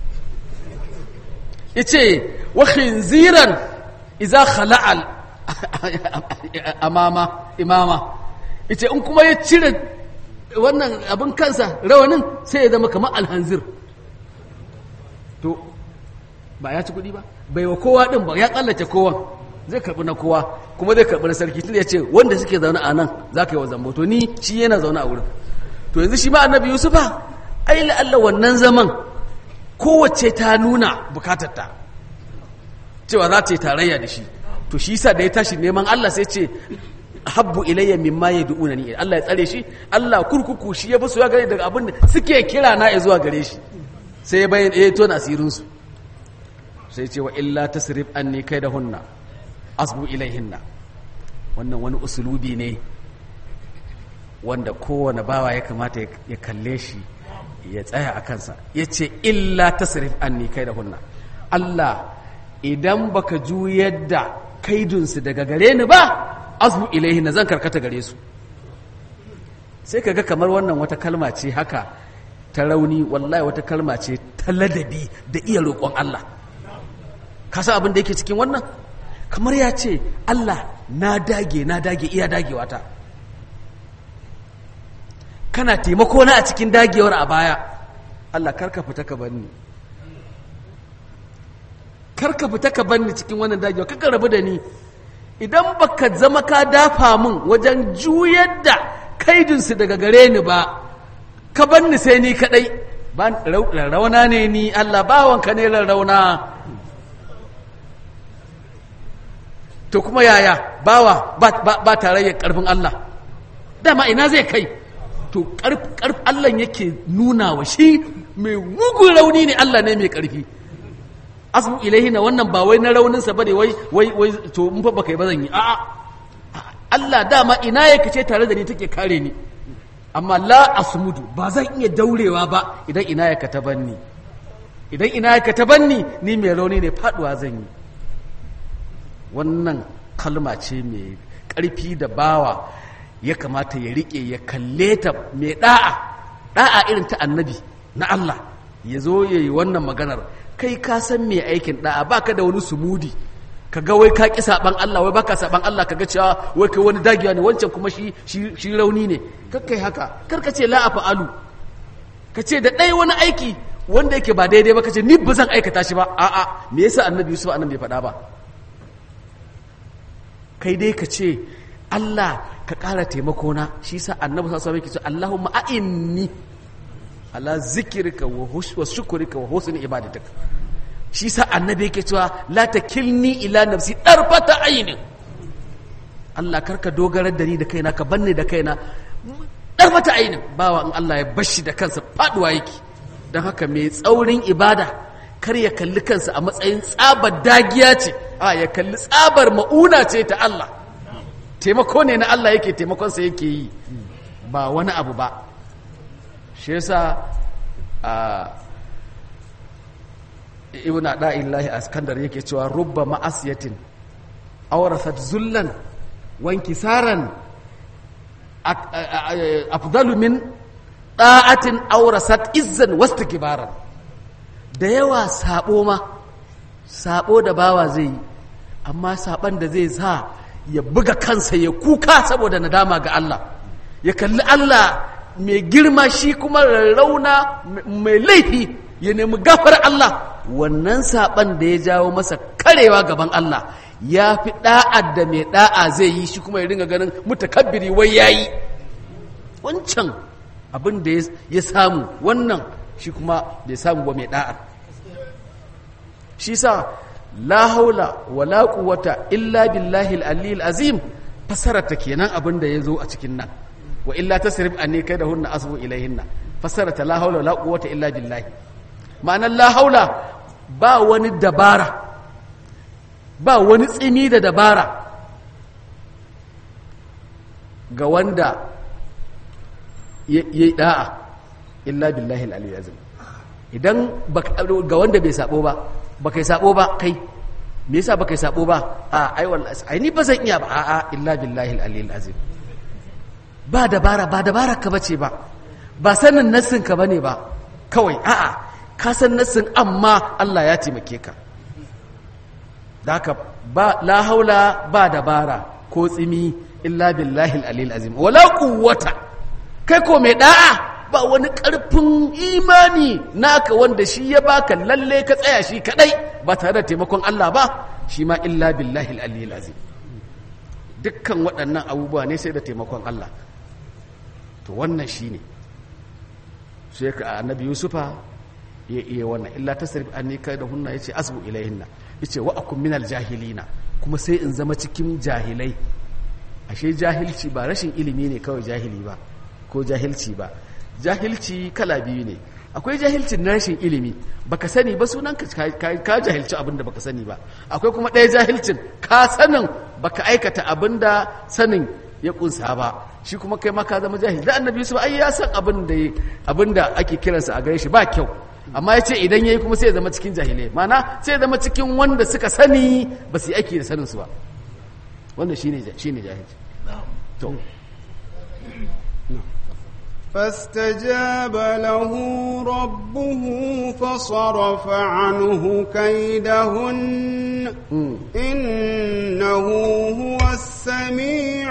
yace wa khinziran idza khala'al amama imama yace in kuma ya cire wannan abin kansa rawanin sai ya zama kamar alhanzir to ba ya ci kuɗi ba bai wa kowa ɗin ba ya ƙallace kowa zai karɓi na kowa kuma zai karɓi na sarki tun ya ce wanda suke zaune a nan za ka yi wa zambo to ni shi yana zaune a wurin to yanzu shi ma annabi yusufa ai la'alla wannan zaman kowace ta nuna bukatarta cewa za ta yi tarayya da shi to shi sa da ya tashi neman allah sai ce habbu ilayya mimma yad'unani Allah ya tsare shi Allah kurkuku shi ya basu ya gare daga abin da suke kira na ya zuwa gare shi sai ya bayyana eh to asirin su sai ce wa illa tasrif anni kaidahunna asbu ilayhinna wannan wani usulubi ne wanda kowane bawa ya kamata ya kalle shi ya tsaya a kansa ya ce illa tasrif anni kaidahunna Allah idan baka juyar da kaidunsu daga gare ni ba azbu ilaihi na zan karkata gare su sai kaga kamar wannan wata kalma ce haka ta rauni wallahi wata kalma ce ta ladabi da iya roƙon Allah ka san abin da yake cikin wannan kamar ya ce Allah na dage na dage iya dagewa ta kana taimako na a cikin dagewar a baya Allah karka fita ka banni karka fita ka banni cikin wannan dagewa kaka rabu da ni idan baka zama ka dafa min wajen juyar da kaidinsu daga gare ni ba ka banni sai ni kadai rarrauna ne ni Allah bawanka ne rarrauna to kuma yaya bawa ba tarayyar karfin Allah dama ina zai kai to karf Allah yake nuna wa shi mai mugun rauni ne Allah ne mai karfi asbu ilaihi na wannan ba wai na rauninsa bane wai wai wai to in fa baka yi ba zan yi a'a Allah dama ina yake ce tare da ni take kare ni amma la asmudu ba zan iya daurewa ba idan ina yake ta banni idan ina yake ta banni ni mai rauni ne faduwa zan yi wannan kalma ce mai karfi da bawa ya kamata ya rike ya kalle ta mai da'a da'a irin ta annabi na Allah ya zo ya yi wannan maganar kai ka san me aikin da'a baka da wani sumudi kaga wai ka ki saban Allah wai baka saban Allah kaga cewa wai kai wani dagiya ne wancan kuma shi shi rauni ne kakkai haka kar ka ce la afa'alu ka ce da dai wani aiki wanda yake ba daidai ba ka ce ni ba zan aikata shi ba a'a me yasa annabi Yusuf annabi bai faɗa ba kai dai ka ce Allah ka ƙara taimako na shi sa annabi sallallahu alaihi wasallam yake ce Allahumma a'inni ala zikrika wa hus- wa shukrika wa husni ibadatika shi sa annabi yake cewa la takilni ila nafsi darfata ainin Allah karka dogarar da ni da kaina ka banne da kaina darfata ainin bawa in Allah ya bashi da kansa faduwa yake don haka mai tsaurin ibada kar ya kalli kansa a matsayin tsabar dagiya ce a ya kalli tsabar ma'una ce ta Allah taimako ne na Allah yake taimakonsa yake yi ba wani abu ba shi yasa a ibn da'illahi askandar yake cewa rubba ma'asiyatin awrasat zullan wankisaran ak- a- a- afdalu min da'atin awrasat izzan wastikbaran da yawa sabo ma sabo da bawa zai yi amma saban da zai sa ya buga kansa ya kuka saboda nadama ga Allah ya kalli Allah mai girma shi kuma rarrauna mai laifi ya nemi gafar Allah wannan saban da ya jawo masa karewa gaban Allah ya fi da'ad da mai da'a zai yi shi kuma ya ringa ganin mutakabbiri wai yayi wancan abin da ya samu wannan shi kuma bai samu ba mai da'a shi sa la haula wa la quwwata illa billahi al-aliyyil azim fasarata kenan abin da yazo a cikin nan wa illa tasrif anni kaidahunna asbu ilayhinna fasarata la haula wa la quwwata illa billahi ma'anar la haula ba wani dabara ba wani tsimi da dabara ga wanda yayi da'a illa billahi al-aliyyil azim idan ga wanda bai sabo ba baka yi sabo ba kai me yasa baka yi sabo ba a ai wallahi ai ni ba zan iya ba a'a illa billahi al-aliyyil azim ba dabara ba dabara ka bace ba ba sanin nassin ka bane ba kawai a'a ka san nassin amma Allah ya taimake ka daka ba la haula ba dabara ko tsimi illa billahi al-aliyyil azim wala quwwata kai ko mai da'a ba wani ƙarfin imani naka wanda shi ya baka lalle ka tsaya shi kadai ba tare da taimakon Allah ba shi ma illa billahi al-aliyyil azim dukkan waɗannan abubuwa ne sai da taimakon Allah to wannan shine sai ka annabi yusufa ya iya wannan illa tasrif anni kai da hunna yace asbu ilayhinna yace wa akum minal jahilina kuma sai in zama cikin jahilai ashe jahilci ba rashin ilimi ne kawai jahili ba ko jahilci ba jahilci kala biyu ne akwai jahilcin na rashin ilimi baka sani ba sunan ka ka jahilci abinda baka sani ba akwai kuma ɗaya jahilcin ka sanin baka aikata abinda sanin ya kunsa ba shi kuma kai ma ka zama jahil da annabi yusuf ai ya san abin da abinda ake kiransa a gare shi ba kyau amma ya ce idan yayi kuma sai ya zama cikin jahilai mana sai ya zama cikin wanda suka sani ba su yi aiki da sanin su ba wannan shine shine jahilci to فاستجاب له ربه فصرف عنه كيدهن إنه هو السميع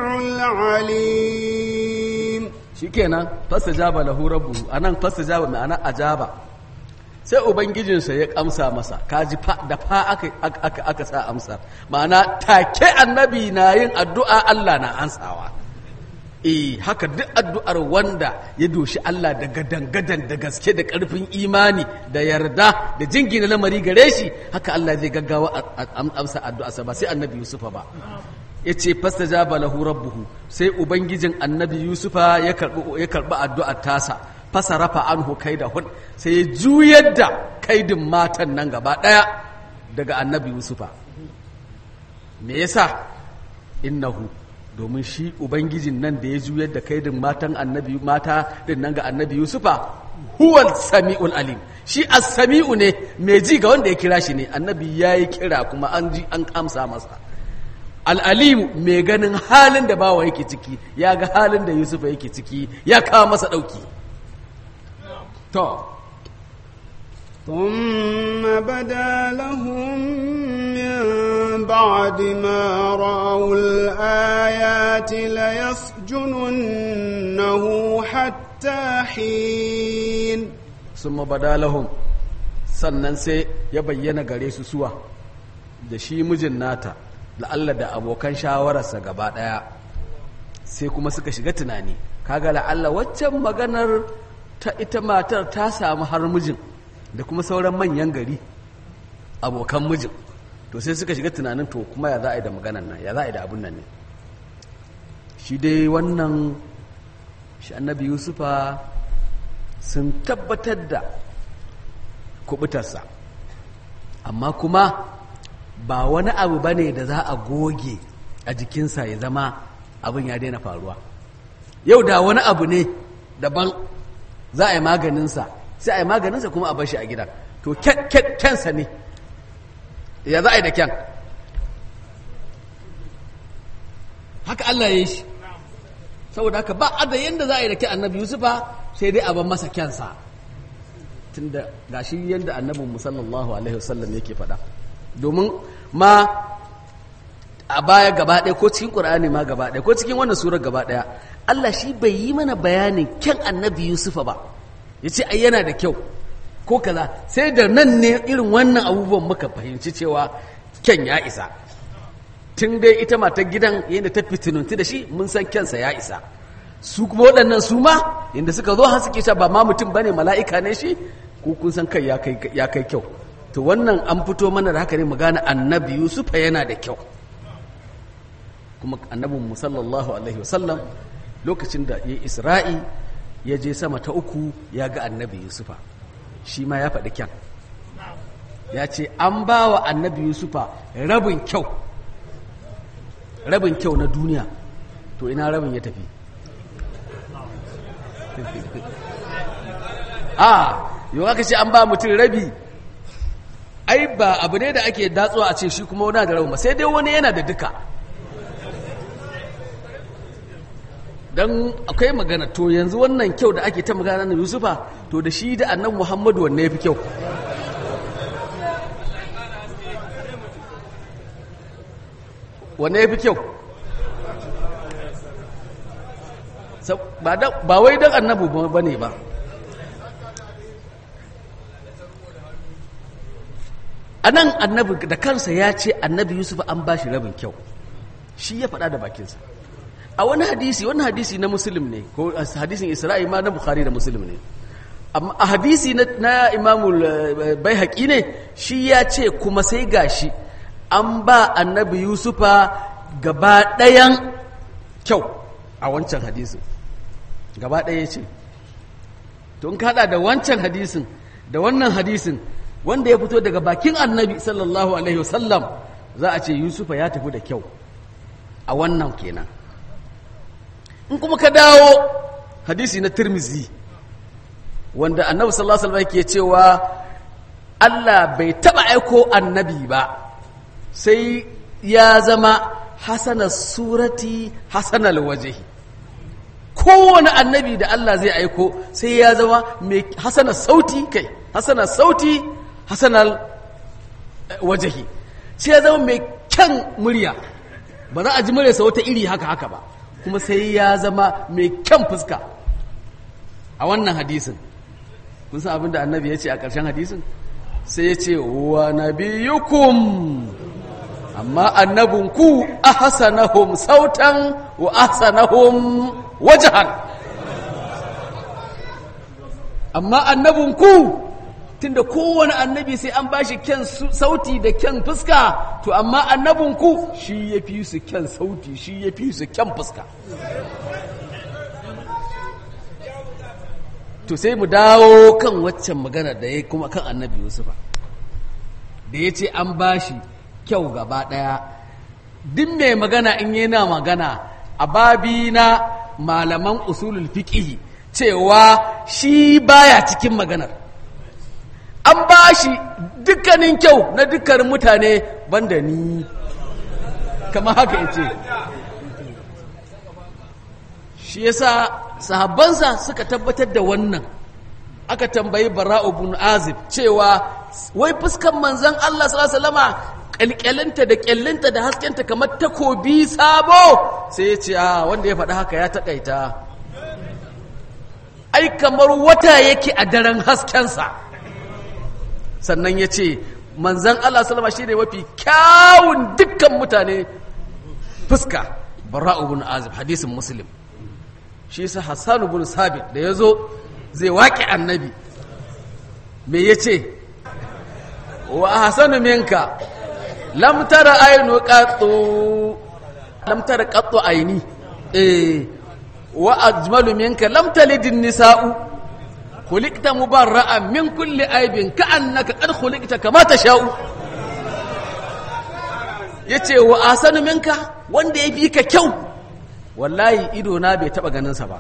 العليم shikenan fastajaba lahu rabbuhu anan fastajaba ma'ana ajaba sai ubangijinsa ya amsa masa kaji fa da fa aka aka aka sa amsa ma'ana take annabi na yin addu'a Allah na ansawa eh haka duk addu'ar wanda ya doshi Allah da gadan-gadan da gaske da ƙarfin imani da yarda da jingina lamari gare shi haka Allah zai gaggawa amsa addu'arsa ba sai annabi Yusufa ba ya ce fastajaba lahu rabbuhu sai ubangijin annabi Yusufa ya karbi ya karbi addu'ar tasa fasarafa anhu kaidahun sai ya juyar da kaidin matan nan gaba daya daga annabi Yusufa me yasa innahu domin shi ubangijin nan da ya juyar da kaidin matan annabi mata din nan ga annabi yusufa huwal sami'ul alim shi as-sami'u ne mai ji ga wanda ya kira shi ne annabi ya yi kira kuma an ji an amsa masa al-alim mai ganin halin da bawa yake ciki ya ga halin da yusufa yake ciki ya kawo masa dauki to ثم بدا لهم من بعد ما رأوا الآيات ليسجننه حتى حين ثم بدا لهم sannan sai ya bayyana gare su suwa da shi mijin nata la'alla da abokan shawararsa gaba ɗaya sai kuma suka shiga tunani kaga la'alla waccan maganar ta ita matar ta samu har mijin da kuma sauran manyan gari abokan mijin to sai suka shiga tunanin to kuma ya za a yi da maganan nan ya za a yi da abin nan ne shi dai wannan shi annabi yusufa sun tabbatar da kubutarsa amma kuma ba wani abu ba ne da za a goge a jikinsa ya zama abin ya daina faruwa yau da wani abu ne daban za a yi maganinsa sai a yi maganinsa kuma a bashi a gidan to kyansa ne ya za a yi da kyan haka Allah ya yi shi saboda haka ba a da yadda za a yi da kyan annabi yusufa sai dai a ban masa kyansa tunda ga shi yadda annabin musallallahu alaihi wasallam yake faɗa domin ma a baya gaba ɗaya ko cikin ƙur'ani ma gaba ɗaya ko cikin wannan surar gaba ɗaya Allah shi bai yi mana bayanin kyan annabi yusufa ba ya ce ai yana da kyau ko kaza sai da nan ne irin wannan abubuwan muka fahimci cewa kyan ya isa tun dai ita matar gidan yadda ta fitinunti da shi mun san kyansa ya isa su kuma waɗannan su ma yadda suka zo har suke ba ma mutum bane mala'ika ne shi ko kun san kai ya kai kyau to wannan an fito mana da haka ne mu gane annabi yusufa yana da kyau kuma annabin mu sallallahu alaihi wasallam lokacin da ya isra'i ya je sama ta uku ya ga annabi yusufa shi ma ya faɗi kyan ya ce an ba wa annabi yusufa rabin kyau rabin kyau na duniya to ina rabin ya tafi a yau aka ce an ba mutum rabi ai ba abu ne da ake datsuwa a ce shi kuma wani da rabin sai dai wani yana da duka don akwai magana to yanzu wannan kyau da ake ta magana na yusufa to da shi da annan muhammadu wanne ya fi kyau wanne ya fi kyau ba wai don annabu ba ne ba a nan annabi da kansa ya ce annabi yusuf an ba shi rabin kyau shi ya faɗa da bakinsa a wani hadisi wani hadisi na musulun ne ko hadisin isra'i ma na bukhari da musulun ne amma a hadisi na imamul bai haƙi ne shi ya ce kuma sai gashi an ba annabi yusufa gaba ɗayan kyau a wancan hadisin gaba ɗaya ce to in kaɗa da wancan hadisin da wannan hadisin wanda ya fito daga bakin annabi sallallahu alaihi wasallam za a ce yusufa ya tafi da kyau a wannan kenan in kuma ka dawo hadisi na tirmizi wanda annabi sallallahu alaihi wasallam ke cewa Allah bai taba aiko annabi ba sai ya zama hasana surati hasanal wajhi kowane annabi da Allah zai aiko sai ya zama mai hasana sauti kai hasana sauti hasanal wajahi sai ya zama mai kyan murya ba za a ji muryarsa wata iri haka haka ba kuma sai ya zama mai kyan fuska a wannan hadisin kun san abin da annabi ya ce a ƙarshen hadisin sai ya ce wa nabiyukum amma annabinku ahsanahum sautan wa ahsanahum wajhan amma annabinku tunda kowane annabi sai an bashi kyan sauti da kyan fuska to amma annabinku shi ya fi su kyan sauti shi ya fi su kyan fuska to sai mu dawo kan waccan magana da ya kuma kan annabi yusufa da ya ce an bashi kyau gaba ɗaya duk mai magana in yana magana a babi na malaman usulul fiqhi cewa shi baya cikin maganar an ba shi dukkanin kyau na dukkanin mutane banda ni kama haka ya ce shi yasa sahabbansa suka tabbatar da wannan aka tambayi bara'u bin azib cewa wai fuskan manzan Allah sallallahu alaihi wasallama kalkyalinta da kyallinta da haskenta kamar takobi sabo sai ya ce a wanda ya faɗi haka ya taƙaita ai kamar wata yake a daren haskensa sannan ya ce manzan Allah salama shi ne mafi kyawun dukkan mutane fuska bara'u bin azib hadisin muslim shi sa hassanu bin sabit da ya zo zai waƙi annabi me ya ce wa hassanu minka lam tara ainu qattu lam tara qattu aini eh wa ajmalu minka lam talidin nisa'u khuliqta mubarra'an min kulli aibin ka'annaka qad khuliqta kama tasha'u yace wa asanu minka wanda ya fi ka kyau wallahi ido na bai taba ganin sa ba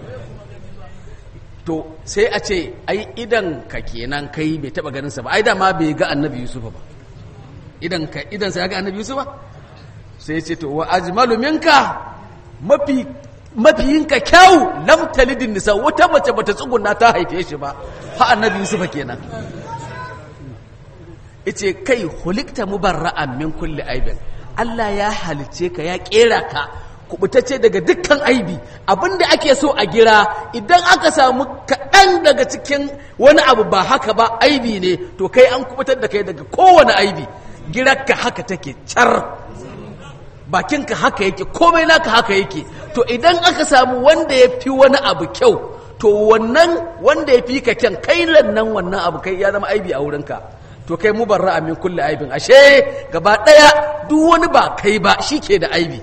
to sai a ce ai idan ka kenan kai bai taba ganin sa ba ai da ma bai ga annabi yusuf ba idan ka idan sai ga annabi yusuf ba sai ya ce to wa ajmalu minka mafi mafiyinka kyau lam talidin nisa wata mace bata tsuguna ta haife shi ba fa annabi yusufa kenan yace kai hulikta mubarra'an min kulli aibin Allah ya halice ka ya kera ka kubutacce daga dukkan aibi abinda ake so a gira idan aka samu kaɗan daga cikin wani abu ba haka ba aibi ne to kai an kubutar da kai daga kowane aibi girarka haka take car bakinka haka yake komai naka haka yake to idan aka samu wanda ya fi wani abu kyau to wannan wanda ya fi ka kyan kai nan wannan abu kai ya zama aibi a wurinka to kai mu barra min kulle aibin ashe gaba ɗaya duk wani ba kai ba shi ke da aibi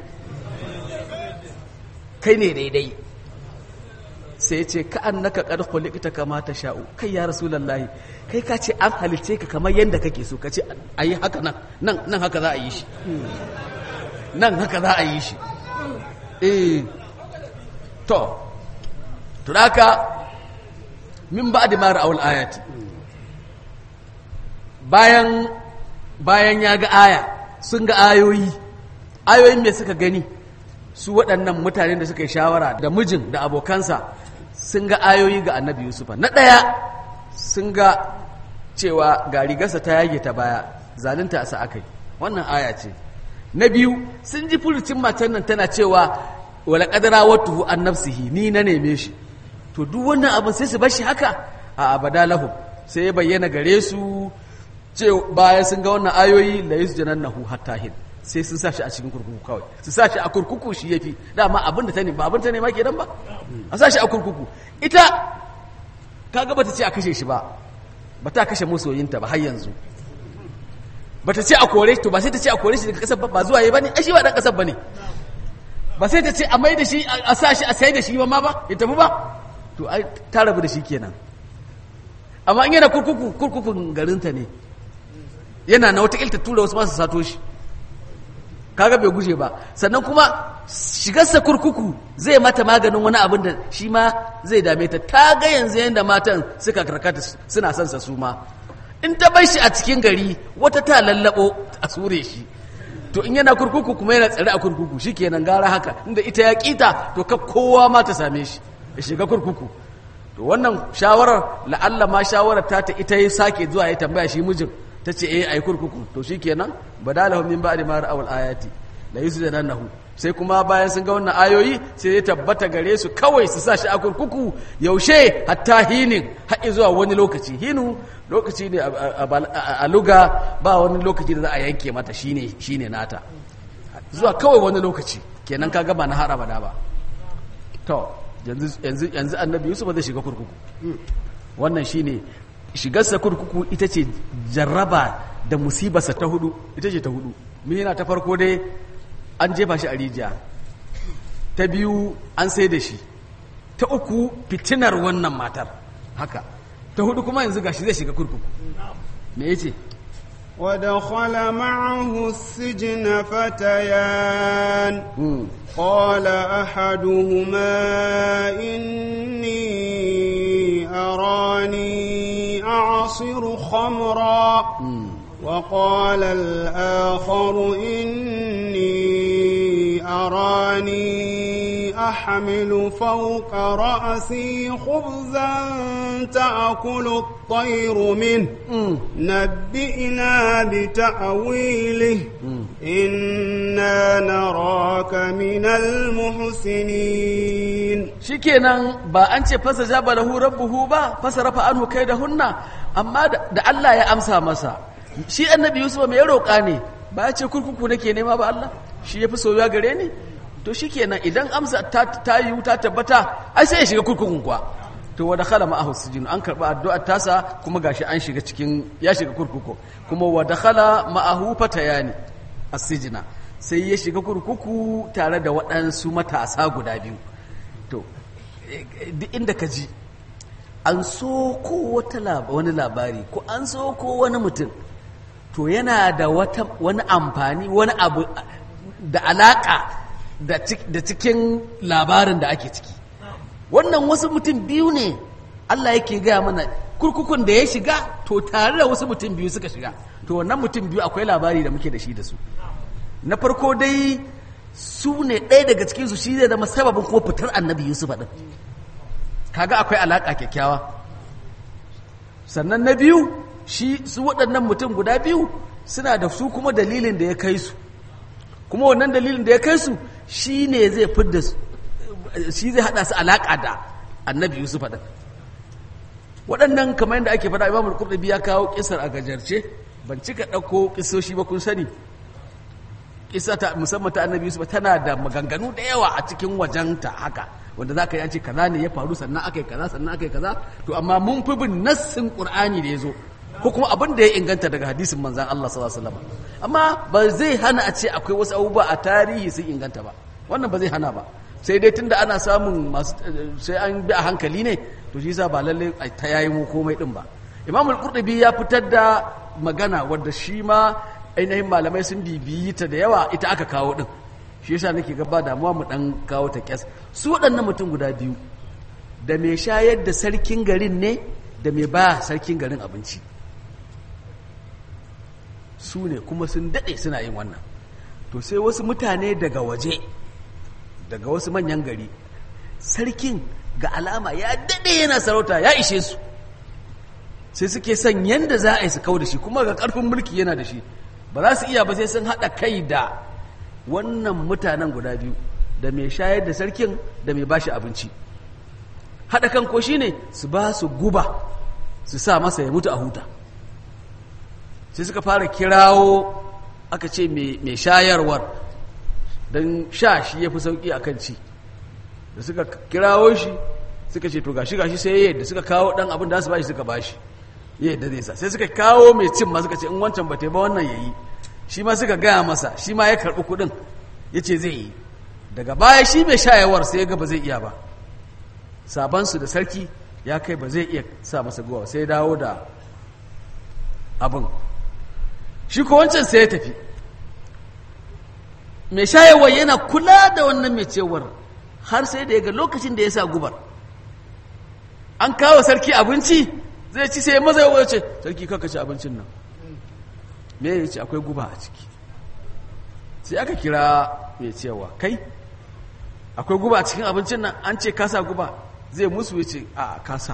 kai ne daidai sai ce ka annaka qad khuliqta kama sha'u kai ya rasulullahi kai ka ce an halice ka kamar yanda kake so ka ce ayi haka nan nan nan haka za a yi shi nan haka za a yi shi eh to turaka min ba da mara awul ayati bayan bayan ya ga aya sun ga ayoyi ayoyin me suka gani su waɗannan mutanen da suka yi shawara da mijin da abokansa sun ga ayoyi ga annabi yusufa na ɗaya sun ga cewa ga rigarsa ta yage ta baya zalunta sa aka yi wannan aya ce na biyu sun ji furucin matan nan tana cewa wala kadara watuhu an nafsihi ni na neme shi to duk wannan abin sai su bar shi haka a abada lahum sai ya bayyana gare su ce bayan sun ga wannan ayoyi la yusjanannahu hatta hin sai sun sa shi a cikin kurkuku kawai su sa shi a kurkuku shi yafi dama abin da ta ne ba abin ta ne ma kenan ba a sa shi a kurkuku ita kaga bata ce a kashe shi ba bata kashe masoyinta ba har yanzu bata ce a kore to ba sai ta ce a kore shi daga kasar ba zuwa yi bane ai shi ba dan kasar bane ba sai ta ce a mai da shi a sa shi a sai da shi ba ma ba ya tafi ba to ai ta rabu da shi kenan amma in yana kurkuku kurkukun garinta ne yana na wata ta tura wasu masu sato shi kaga bai guje ba sannan kuma shigarsa kurkuku zai mata maganin wani abin da shi ma zai dame ta ta ga yanzu yadda matan suka karkata suna son sa su ma in ta bar shi a cikin gari wata ta lallabo a sure shi to in yana kurkuku kuma yana tsare a kurkuku shikenan gara haka inda ita ya kita to ka kowa ma ta same shi ya shiga kurkuku to wannan shawarar la'alla ma shawarar ta ta ita ya sake zuwa ya tambaya shi mijin ta ce eh ai kurkuku to shikenan badalahum min ba'di ma ra'awul ayati la yusjanannahu sai kuma bayan sun ga wannan ayoyi sai ya tabbata gare su kawai su sa shi a kurkuku yaushe hatta hinin har zuwa wani lokaci hinu lokaci ne a luga ba wani lokaci da za a yanke mata shine shine nata zuwa kawai wani lokaci kenan ka gaba na har abada ba to yanzu yanzu yanzu annabi yusuf zai shiga kurkuku wannan shine shigarsa kurkuku ita ce jarraba da musibarsa ta hudu ita ce ta hudu mina ta farko dai an jefa shi a rijiya ta biyu an sai da shi ta uku fitinar wannan matar haka ta hudu kuma yanzu gashi zai shiga kurkuku me yace ودخل معه السجن فتيان قال أحدهما إني أراني أعصر خمرا وقال الآخر إني أراني أحمل فوق رأسي خبزا تأكل الطير منه نبئنا بتأويله إنا نراك من المحسنين shikenan ba an ce fasa jaba lahu rabbuhu ba fasa rafa anhu kai da hunna amma da Allah ya amsa masa shi annabi yusuf mai roƙa ne ba ya ce kurkuku nake nema ba Allah shi ya fi soyuwa gare ni to shi kenan idan amsa ta, ta yi ta tabbata ai sai ya shiga kurkukun kuwa to wa dakhala ma'ahu sijin an karba addu'ar tasa kuma gashi an shiga cikin ya shiga kurkuku kuma wa dakhala ma'ahu fatayani as-sijna sai ya shiga kurkuku tare da waɗansu matasa guda biyu to duk inda ka ji an so ko wata wani labari ko an so ko wani mutum to yana da wata wani amfani wani abu da alaka da cikin labarin da ake ciki wannan wasu mutum biyu ne Allah yake gaya mana kurkukun da ya shiga to tare da wasu mutum biyu suka shiga to wannan mutum biyu akwai labari da muke da shi da su na farko dai su ne ɗaya daga cikinsu shi zai zama sababin kuma fitar annabi yusuf ɗin kaga akwai alaƙa kyakkyawa sannan na biyu shi su waɗannan mutum guda biyu suna da su kuma dalilin da ya kai su kuma wannan dalilin da ya kai su shi ne zai fidda shi zai haɗa su alaƙa da annabi yusuf ɗin waɗannan kamar yadda ake faɗa imamul qurtubi ya kawo kisar a gajarce ban cika ɗauko kisoshi ba kun sani kisa ta musamman ta annabi yusuf tana da maganganu da yawa a cikin wajenta haka wanda za ka yi an ce kaza ne ya faru sannan aka yi kaza sannan aka yi kaza to amma mun fi bin nassin qur'ani da ya zo ko kuma abin da ya inganta daga hadisin manzan Allah sallallahu alaihi wasallam amma ba zai hana a ce akwai wasu abubuwa a tarihi sun inganta ba wannan ba zai hana ba sai dai tunda ana samun masu sai an bi a hankali ne to shi yasa ba lalle ta yayi mu komai din ba imamul qurtubi ya fitar da magana wadda shi ma ainihin malamai sun bibiyi ta da yawa ita aka kawo din shi yasa nake gaba damuwa mu dan kawo ta kyas su waɗannan mutum guda biyu da mai shayar da sarkin garin ne da mai ba sarkin garin abinci su ne kuma sun daɗe suna yin wannan to sai wasu mutane daga waje daga wasu manyan gari sarkin ga alama ya daɗe yana sarauta ya ishe su sai suke son yadda za a yi su kau da shi kuma ga ƙarfin mulki yana da shi ba za su iya ba sai sun haɗa kai da wannan mutanen guda biyu da mai shayar da sarkin da mai bashi abinci haɗa kan ko ne su ba su guba su sa masa ya mutu a huta sai suka fara kirawo aka ce mai shayarwar don sha shi ya fi sauƙi a kan ci da suka kirawo shi suka ce to gashi gashi sai yadda suka kawo ɗan abin da su bashi suka bashi yadda zai sa sai suka kawo mai cin ma suka ce in wancan ba ta ba wannan ya yi shi ma suka gaya masa shi ma ya karɓi kuɗin ya ce zai yi daga baya shi mai shayarwar sai ya ga ba zai iya ba sabansu da sarki ya kai ba zai iya sa masa guwa sai dawo da abin shi ko wancan sai ya tafi mai shayarwar yana kula da wannan mai cewar har sai da ya ga lokacin da ya sa gubar an kawo sarki abinci zai ci sai maza ya ce sarki kaka ci abincin nan me ya ce akwai guba a ciki sai aka kira mai cewa kai akwai guba a cikin abincin nan an ce kasa guba zai musu ya ce a kasa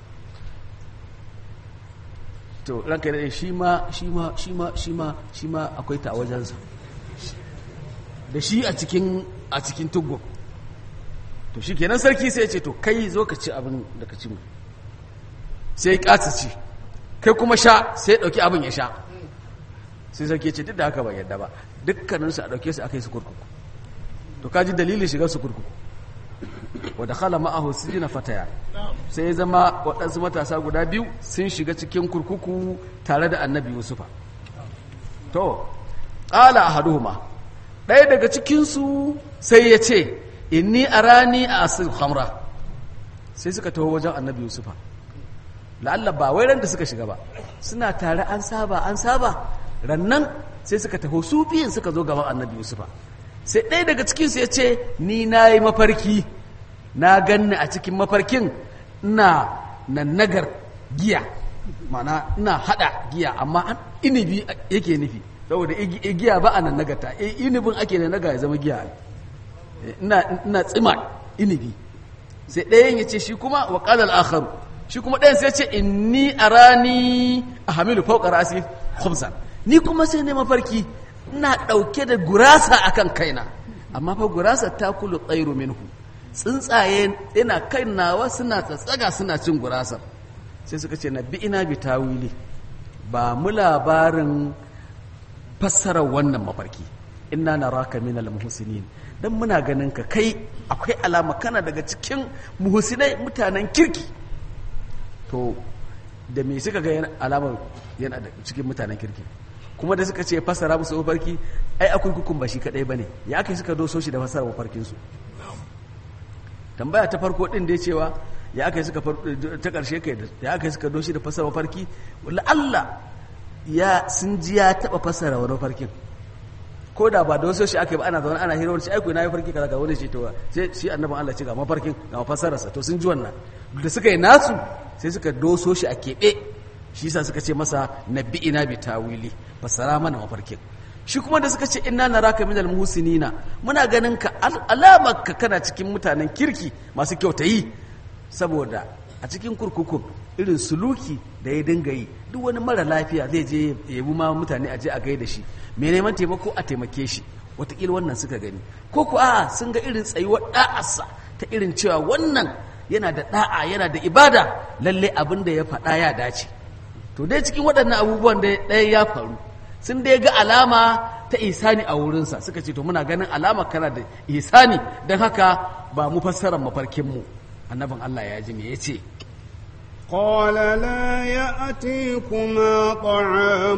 to ranka da shi ma shi ma shi ma shi ma shi ma akwai ta a wajensa da shi a cikin a cikin tugu to shi kenan sarki sai ya ce to kai zo ka ci abin da ka ci mu sai ya ƙasa ci kai kuma sha sai ya ɗauki abin ya sha sai sarki ya ce duk da haka ba yadda ba dukkaninsu a ɗauke su aka yi su kurkuku to kaji dalilin shigar su kurkuku wadda khala ma'ahu sijina fataya sai ya zama waɗansu matasa guda biyu sun shiga cikin kurkuku tare da annabi yusufa to ƙala ahaduhuma ɗaya daga cikinsu sai ya ce inni arani a asir hamra sai suka taho wajen annabi yusufa la'alla ba wai ran da suka shiga ba suna tare an saba an saba rannan sai suka taho su biyun suka zo gaban annabi yusufa sai ɗaya daga cikinsu ya ce ni na yi mafarki na ganni a cikin mafarkin ina nannagar giya mana ina haɗa giya amma an inibi yake nufi saboda giya ba a nannagarta inibin ake nannaga ya zama giya ina tsima inibi sai ɗayan ya ce shi kuma wa ƙalar akharu shi kuma ɗayan sai ce inni arani a hamilu fauka rasi khubzan ni kuma sai ne mafarki ina ɗauke da gurasa akan kaina amma fa gurasa ta kulu tsairu minhu tsuntsaye ina kai nawa suna tsatsaga suna cin gurasar sai suka ce na bi ina bi tawili ba mu labarin fassarar wannan mafarki inna naraka minal muhsinin dan muna ganin ka kai akwai alama kana daga cikin muhsinai mutanen kirki to da me suka ga yana alamar yana da cikin mutanen kirki kuma da suka ce fassara musu mafarki ai akwai hukun ba shi kadai bane ya aka suka doso shi da fassara mafarkin su tambaya ta farko din da ya cewa ya aka suka ta karshe kai ya aka suka doshi da fassara mafarki wala Allah ya sun ji ya taba fassara wani mafarkin ko da ba da wasu shi aka yi ba ana zaune ana hirar shi aiko na yi farki kaza ga wani shi to sai shi annabin Allah ce ga mafarkin ga mafassararsa to sun ji wannan da suka yi nasu sai suka doso shi a keɓe shi yasa suka ce masa nabi ina bi tawili fassara mana mafarkin shi kuma da suka ce inna naraka minal muhsinina muna ganin ka alamar ka kana cikin mutanen kirki masu kyautayi saboda a cikin kurkukun irin suluki da ya dinga yi duk wani mara lafiya zai je ya yabi ma mutane a je a gaida shi mai neman taimako a taimake shi watakila wannan suka gani ko ku a sun ga irin tsayuwar da'arsa ta irin cewa wannan yana da da'a yana da ibada lalle abin da ya faɗa ya dace to dai cikin waɗannan abubuwan da ɗaya ya faru sun dai ga alama ta isani a wurinsa suka ce to muna ganin alama kana da isani don haka ba mu fassarar mafarkinmu annabin Allah ya ji me ya ce قال لا يأتيكما طعام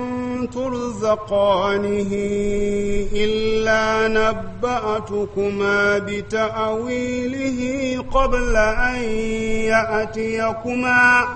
ترزقانه إلا نبأتكما بتأويله قبل أن يأتيكما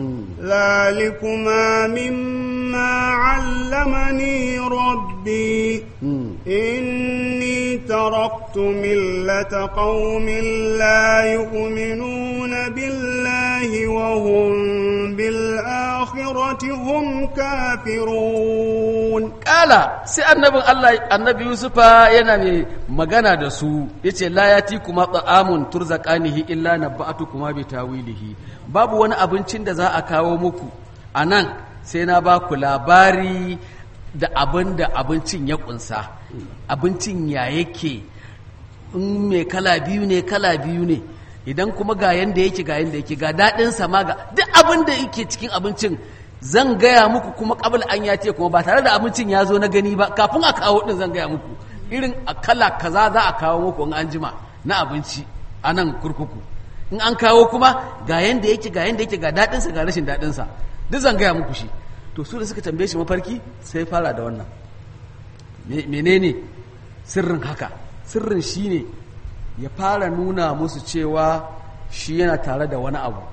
ذلكما مما علمني ربي إني تركت ملة قوم لا يؤمنون بالله وهم بالآخرة هم كافرون قال سي النبي الله النبي يوسف yana mai magana da su yace la yati kuma ta'amun turzaqanihi illa nabba'atukuma bi tawilihi babu wani abincin da za a kawo muku anan sai na ba ku labari da abin da abincin ya kunsa abincin ya yake in mai kala biyu ne kala biyu ne idan kuma ga yanda yake ga yanda yake ga daɗin sama ga duk abin da yake cikin abincin zan gaya muku kuma kabul an ya ce kuma ba tare da abincin ya zo na gani ba kafin a kawo din zan gaya muku irin a kala kaza za a kawo muku in an jima na abinci a nan kurkuku in an kawo kuma ga yanda yake ga yanda yake ga daɗinsa ga rashin daɗinsa duk zan gaya muku shi to su da suka tambaye shi mafarki sai fara da wannan menene sirrin haka sirrin shine ya fara nuna musu cewa shi yana tare da wani abu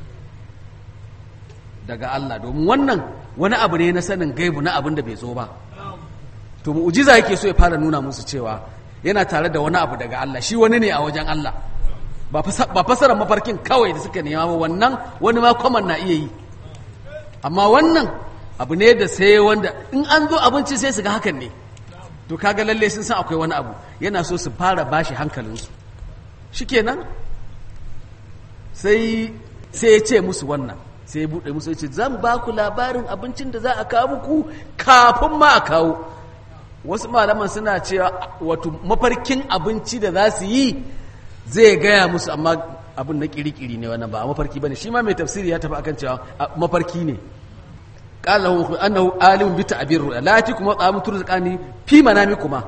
daga Allah domin wannan wani abu ne na sanin gaibu na abin da bai zo ba to mu'jiza yake so ya fara nuna musu cewa yana tare da wani abu daga Allah shi wani ne a wajen Allah ba fasarar mafarkin kawai da suka nema ba wannan wani ma kwaman na iya yi amma wannan abu ne da sai wanda in an zo abinci sai su ga hakan ne to kaga lalle sun san akwai wani abu yana so su fara bashi hankalinsu shikenan sai sai ya ce musu wannan sai ya buɗe musu ya ce zan ba ku labarin abincin da za a kawo muku kafin ma a kawo wasu malaman suna cewa wato mafarkin abinci da za su yi zai gaya musu amma abin na kirikiri ne wannan ba mafarki bane shi ma mai tafsiri ya tafi akan cewa mafarki ne qala lahu annahu alimun bi ta'bir ru'ya la kuma ta'amu turzqani fi manamikuma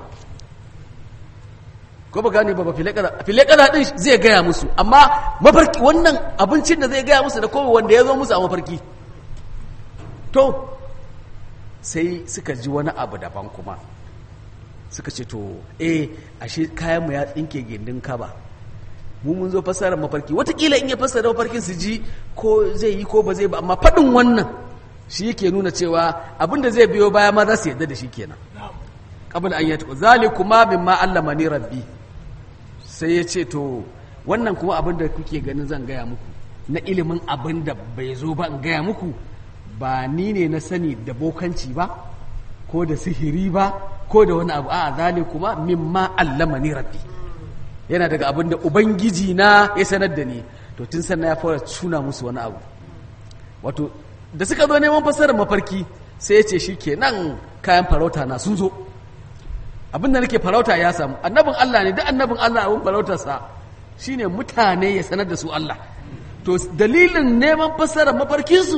ko ba gane ba file kaza file kaza din zai gaya musu amma mafarki wannan abincin da zai gaya musu da kowa wanda ya zo musu a mafarki to sai suka ji wani abu daban kuma suka ce to eh ashe kayan mu ya tsinke gindin kaba mu mun zo fasarar mafarki watakila in ya fasara mafarkin su ji ko zai yi ko ba zai ba amma faɗin wannan shi yake nuna cewa abinda zai biyo baya ma za su yadda da shi kenan qabla an yatu zalikuma mimma allamani rabbi sai ya ce to wannan kuma abin da kuke ganin zan gaya muku na ilimin abin da bai zo ba in gaya muku ba ni ne na sani da bokanci ba ko da sihiri ba ko da wani abu a zalikuma mimma allamani rabbi yana daga abin da ubangiji na ya sanar da ni to tun sannan ya fara tuna musu wani abu wato da suka zo neman fassarar mafarki sai ya ce shi ke nan kayan farauta na sun zo abin da nake farauta ya samu annabin Allah ne duk annabin Allah abin farautarsa shine mutane ya sanar da su Allah to dalilin neman fassarar mafarkinsu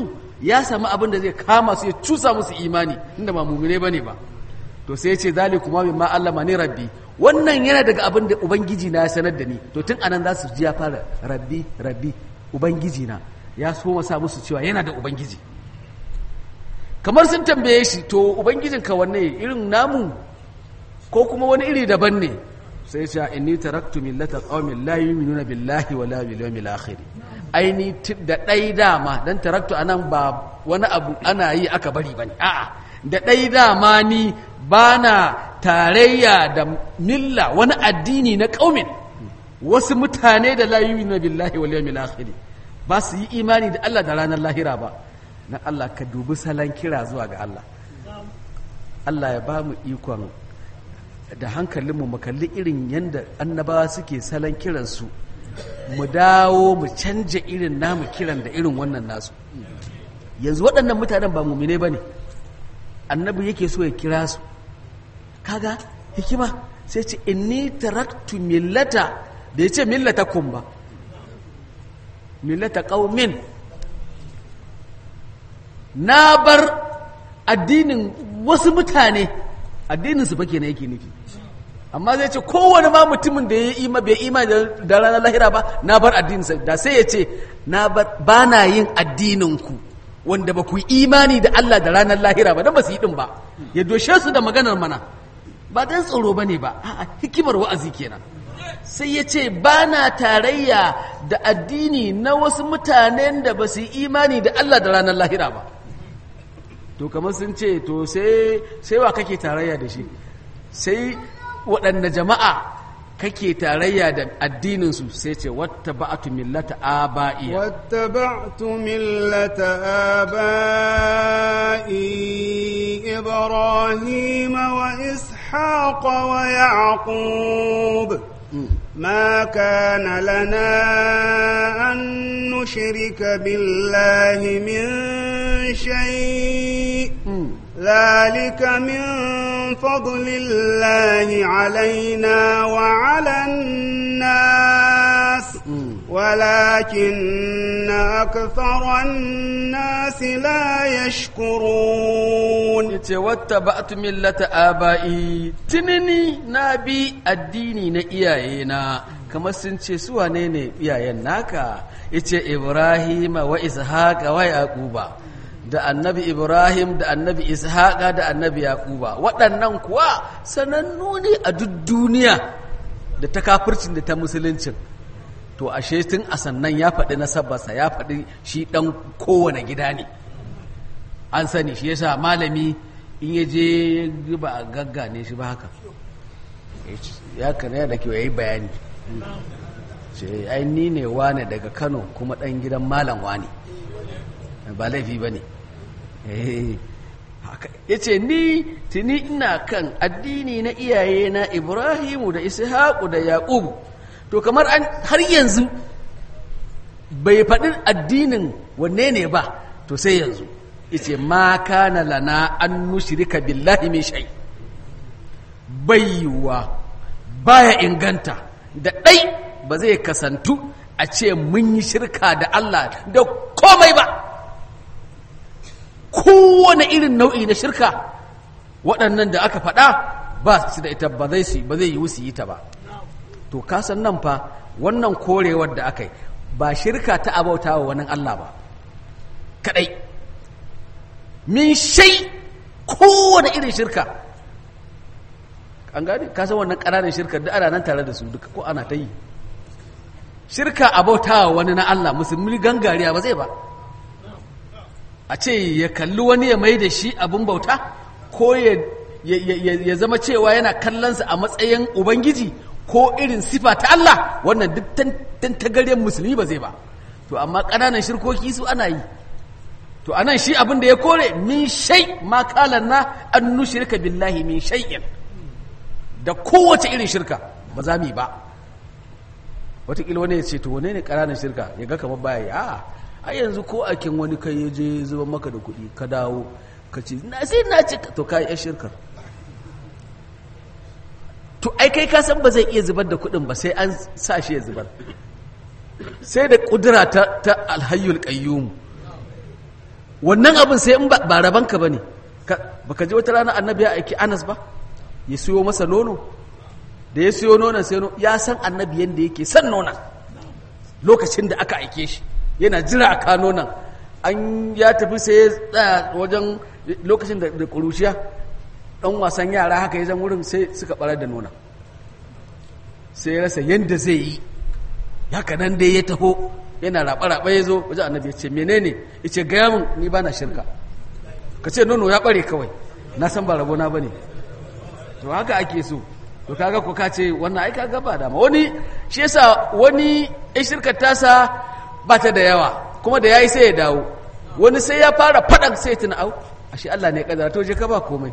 ya samu abin da zai kama su ya cusa musu imani inda ba mumine bane ba to sai ya ce zalikuma mimma allama ni rabbi wannan yana daga abin da ubangiji na ya sanar da ni to tun anan za su ji ya fara rabbi rabbi ubangiji na ya so masa musu cewa yana da ubangiji kamar sun tambaye shi to ubangijin ka wanne irin namu ko kuma wani iri daban ne sai ce inni taraktu millata qaumin la yu'minuna billahi wala bil yawmil akhir aini da dai dama dan taraktu anan ba wani abu ana yi aka bari bane a'a da dai dama ni bana tarayya da milla wani addini na qaumin wasu mutane da la yu'minuna billahi wal yawmil akhir ba su yi imani da Allah da ranar lahira ba na Allah ka dubi salon kira zuwa ga Allah Allah ya ba mu ikon da hankalinmu mu kalli irin yadda annabawa suke salon kiransu mu dawo mu canja irin namu kiran da irin wannan nasu yanzu waɗannan mutanen ba mumine ba ne annabi yake so ya kira su kaga hikima sai ce inni taraktu millata da ya ce millata kun ba millata ƙaumin na bar addinin wasu mutane addinin su fake na yake nufi amma zai ce kowane ma mutumin da ya yi ima bai ima da ranar lahira ba na bar addininsa da sai ya ce na ba na yin addininku wanda ba ku imani da Allah da ranar lahira ba don ba su yi din ba ya doshe su da maganar mana ba dan tsoro ba ne ba a'a hikimar wa'azi kenan sai ya ce ba na tarayya da addini na wasu mutanen da ba su yi imani da Allah da ranar lahira ba to kamar sun ce to sai sai wa kake tarayya da shi sai waɗanne jama'a kake tarayya da addininsu sai ce wata ba'atu millata aba'iya wata ba'atu millata aba'i ibrahim wa ishaq wa yaqub ما كان لنا أن نشرك بالله من شيء ذلك من فضل الله علينا وعلى الناس ولكن أكثر الناس لا يشكرون واتبعت ملة آبائي تنني نبي الديني نئيائنا kamar sun ce su wane ne iyayen naka yace Ibrahim wa Ishaq wa Yaquba da annabi Ibrahim da annabi Ishaqa da annabi Yaquba waɗannan kuwa sanannu ne a duk duniya da ta kafircin da ta musuluncin to ashe tun a sannan ya faɗi nasabarsa ya faɗi shi ɗan kowane gida ne an sani shi yasa malami in ya je ba a gaggane shi ba haka ya kana da kyau ya yi bayani ce ai ni ne wane daga kano kuma ɗan gidan malam wane ba laifi ba ne ya ce ni tuni ina kan addini na iyaye na ibrahimu da ishaku da yaƙubu to kamar an har yanzu bai faɗi addinin wanne ne ba to sai yanzu yace ma kana lana an nushrika billahi min shay bayyuwa baya inganta da ɗai ba zai kasantu a ce mun yi shirka da Allah da komai ba kowane irin nau'i na shirka waɗannan da aka faɗa ba su da ita ba zai yi su yi ta ba to kasan nan fa wannan korewar da aka yi ba shirka ta abauta wa wani Allah ba kadai min shai kowane irin shirka an gani kasan wannan ƙananan shirka da ana nan tare da su duka ko ana ta yi shirka abauta wa wani na Allah musulmi gangariya ba zai ba a ce ya kalli wani ya mai da shi abin bauta ko ya zama cewa yana kallonsa a matsayin ubangiji ko irin sifa ta Allah wannan duk tantagaryen musulmi ba zai ba to amma ƙananan shirkoki su ana yi to anan shi abin da ya kore min shai ma kalan na an nushirka billahi min shay'in da kowace irin shirka ba za mu yi ba wataƙila wani ya ce to wane ne ƙananan shirka ya ga kamar baya yi a a yanzu ko akin wani kai ya je zuba maka da kuɗi ka dawo ka ce na sai na ce to ka yi shirkar to ai kai ka san ba zai iya zubar da kuɗin ba sai an sa shi ya zubar sai da ƙudura ta, ta alhayyul qayyum wannan abin sai in ba ba rabanka bane ka baka ji wata rana annabi ya aiki Anas ba ya siyo masa nono da ya siyo nonon sai no- ya san annabi yanda yake san nonon lokacin da aka aike shi yana jira a kano nan an ya tafi sai ya tsaya wajen lokacin da da ƙuruciya ɗan wasan yara haka ya zan wurin sai suka ɓarar da nuna sai ya rasa yadda zai yi haka nan dai ya taho yana raɓa-raɓa ya zo wajen annabi ya ce menene ya ce gaya min ni ba na shirka ka ce nono ya ɓare kawai na san ba rabona ba ne to haka ake so to kaga ko ka ce wannan ai kaga ba dama wani shi yasa wani ya shirkar tasa ba ta da yawa kuma da yayi sai ya dawo wani sai ya fara fadan sai ya tuna au ashe Allah ne ya kadara to je ka ba komai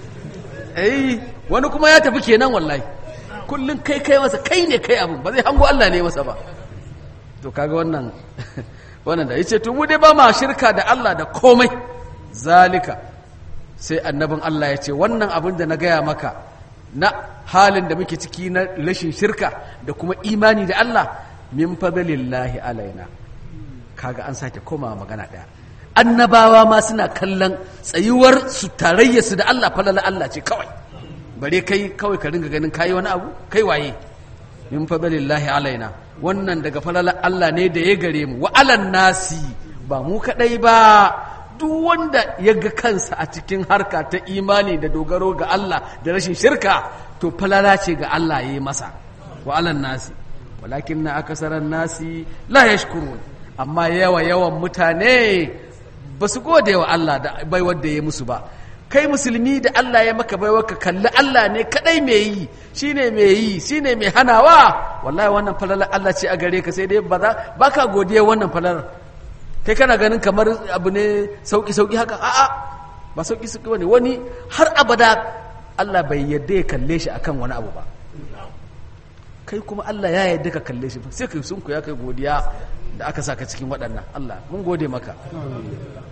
eh wani kuma ya tafi kenan wallahi kullun kai kai masa kai ne kai abin ba zai hango Allah ne masa ba to kaga wannan wannan da yace to mu dai ba ma shirka da Allah da komai zalika sai annabin Allah ya ce wannan abin da na gaya maka na halin da muke ciki na rashin shirka da kuma imani da Allah min fadlillahi alaina kaga an sake koma magana daya annabawa ma suna kallon tsayuwar su tarayya su da Allah falala Allah ce kawai bare kai kawai ka ringa ganin kayi wani abu kai waye min fadlillahi alaina wannan daga falala Allah ne da ya gare mu wa alan nasi ba mu kadai ba duk wanda ya ga kansa a cikin harka ta imani da dogaro ga Allah da rashin shirka to falala ce ga Allah ya yi masa wa alan nasi walakin na akasaran nasi la yashkurun amma yawa yawan mutane ba su gode wa Allah da baiwar da ya musu ba kai musulmi da Allah ya maka baiwar ka kalli Allah ne kadai mai yi shine mai yi shine mai hanawa wallahi wannan falalar Allah ce a gare ka sai dai ba za baka godiya wannan falalar kai kana ganin kamar abu ne sauki-sauki haka a'a ba sauki-sauki wani wani har abada Allah bai yadda ya kalle shi akan wani abu ba kai kuma Allah ya yadda ka kalle shi sai kai sun ya kai godiya da aka saka cikin waɗannan Allah mun gode maka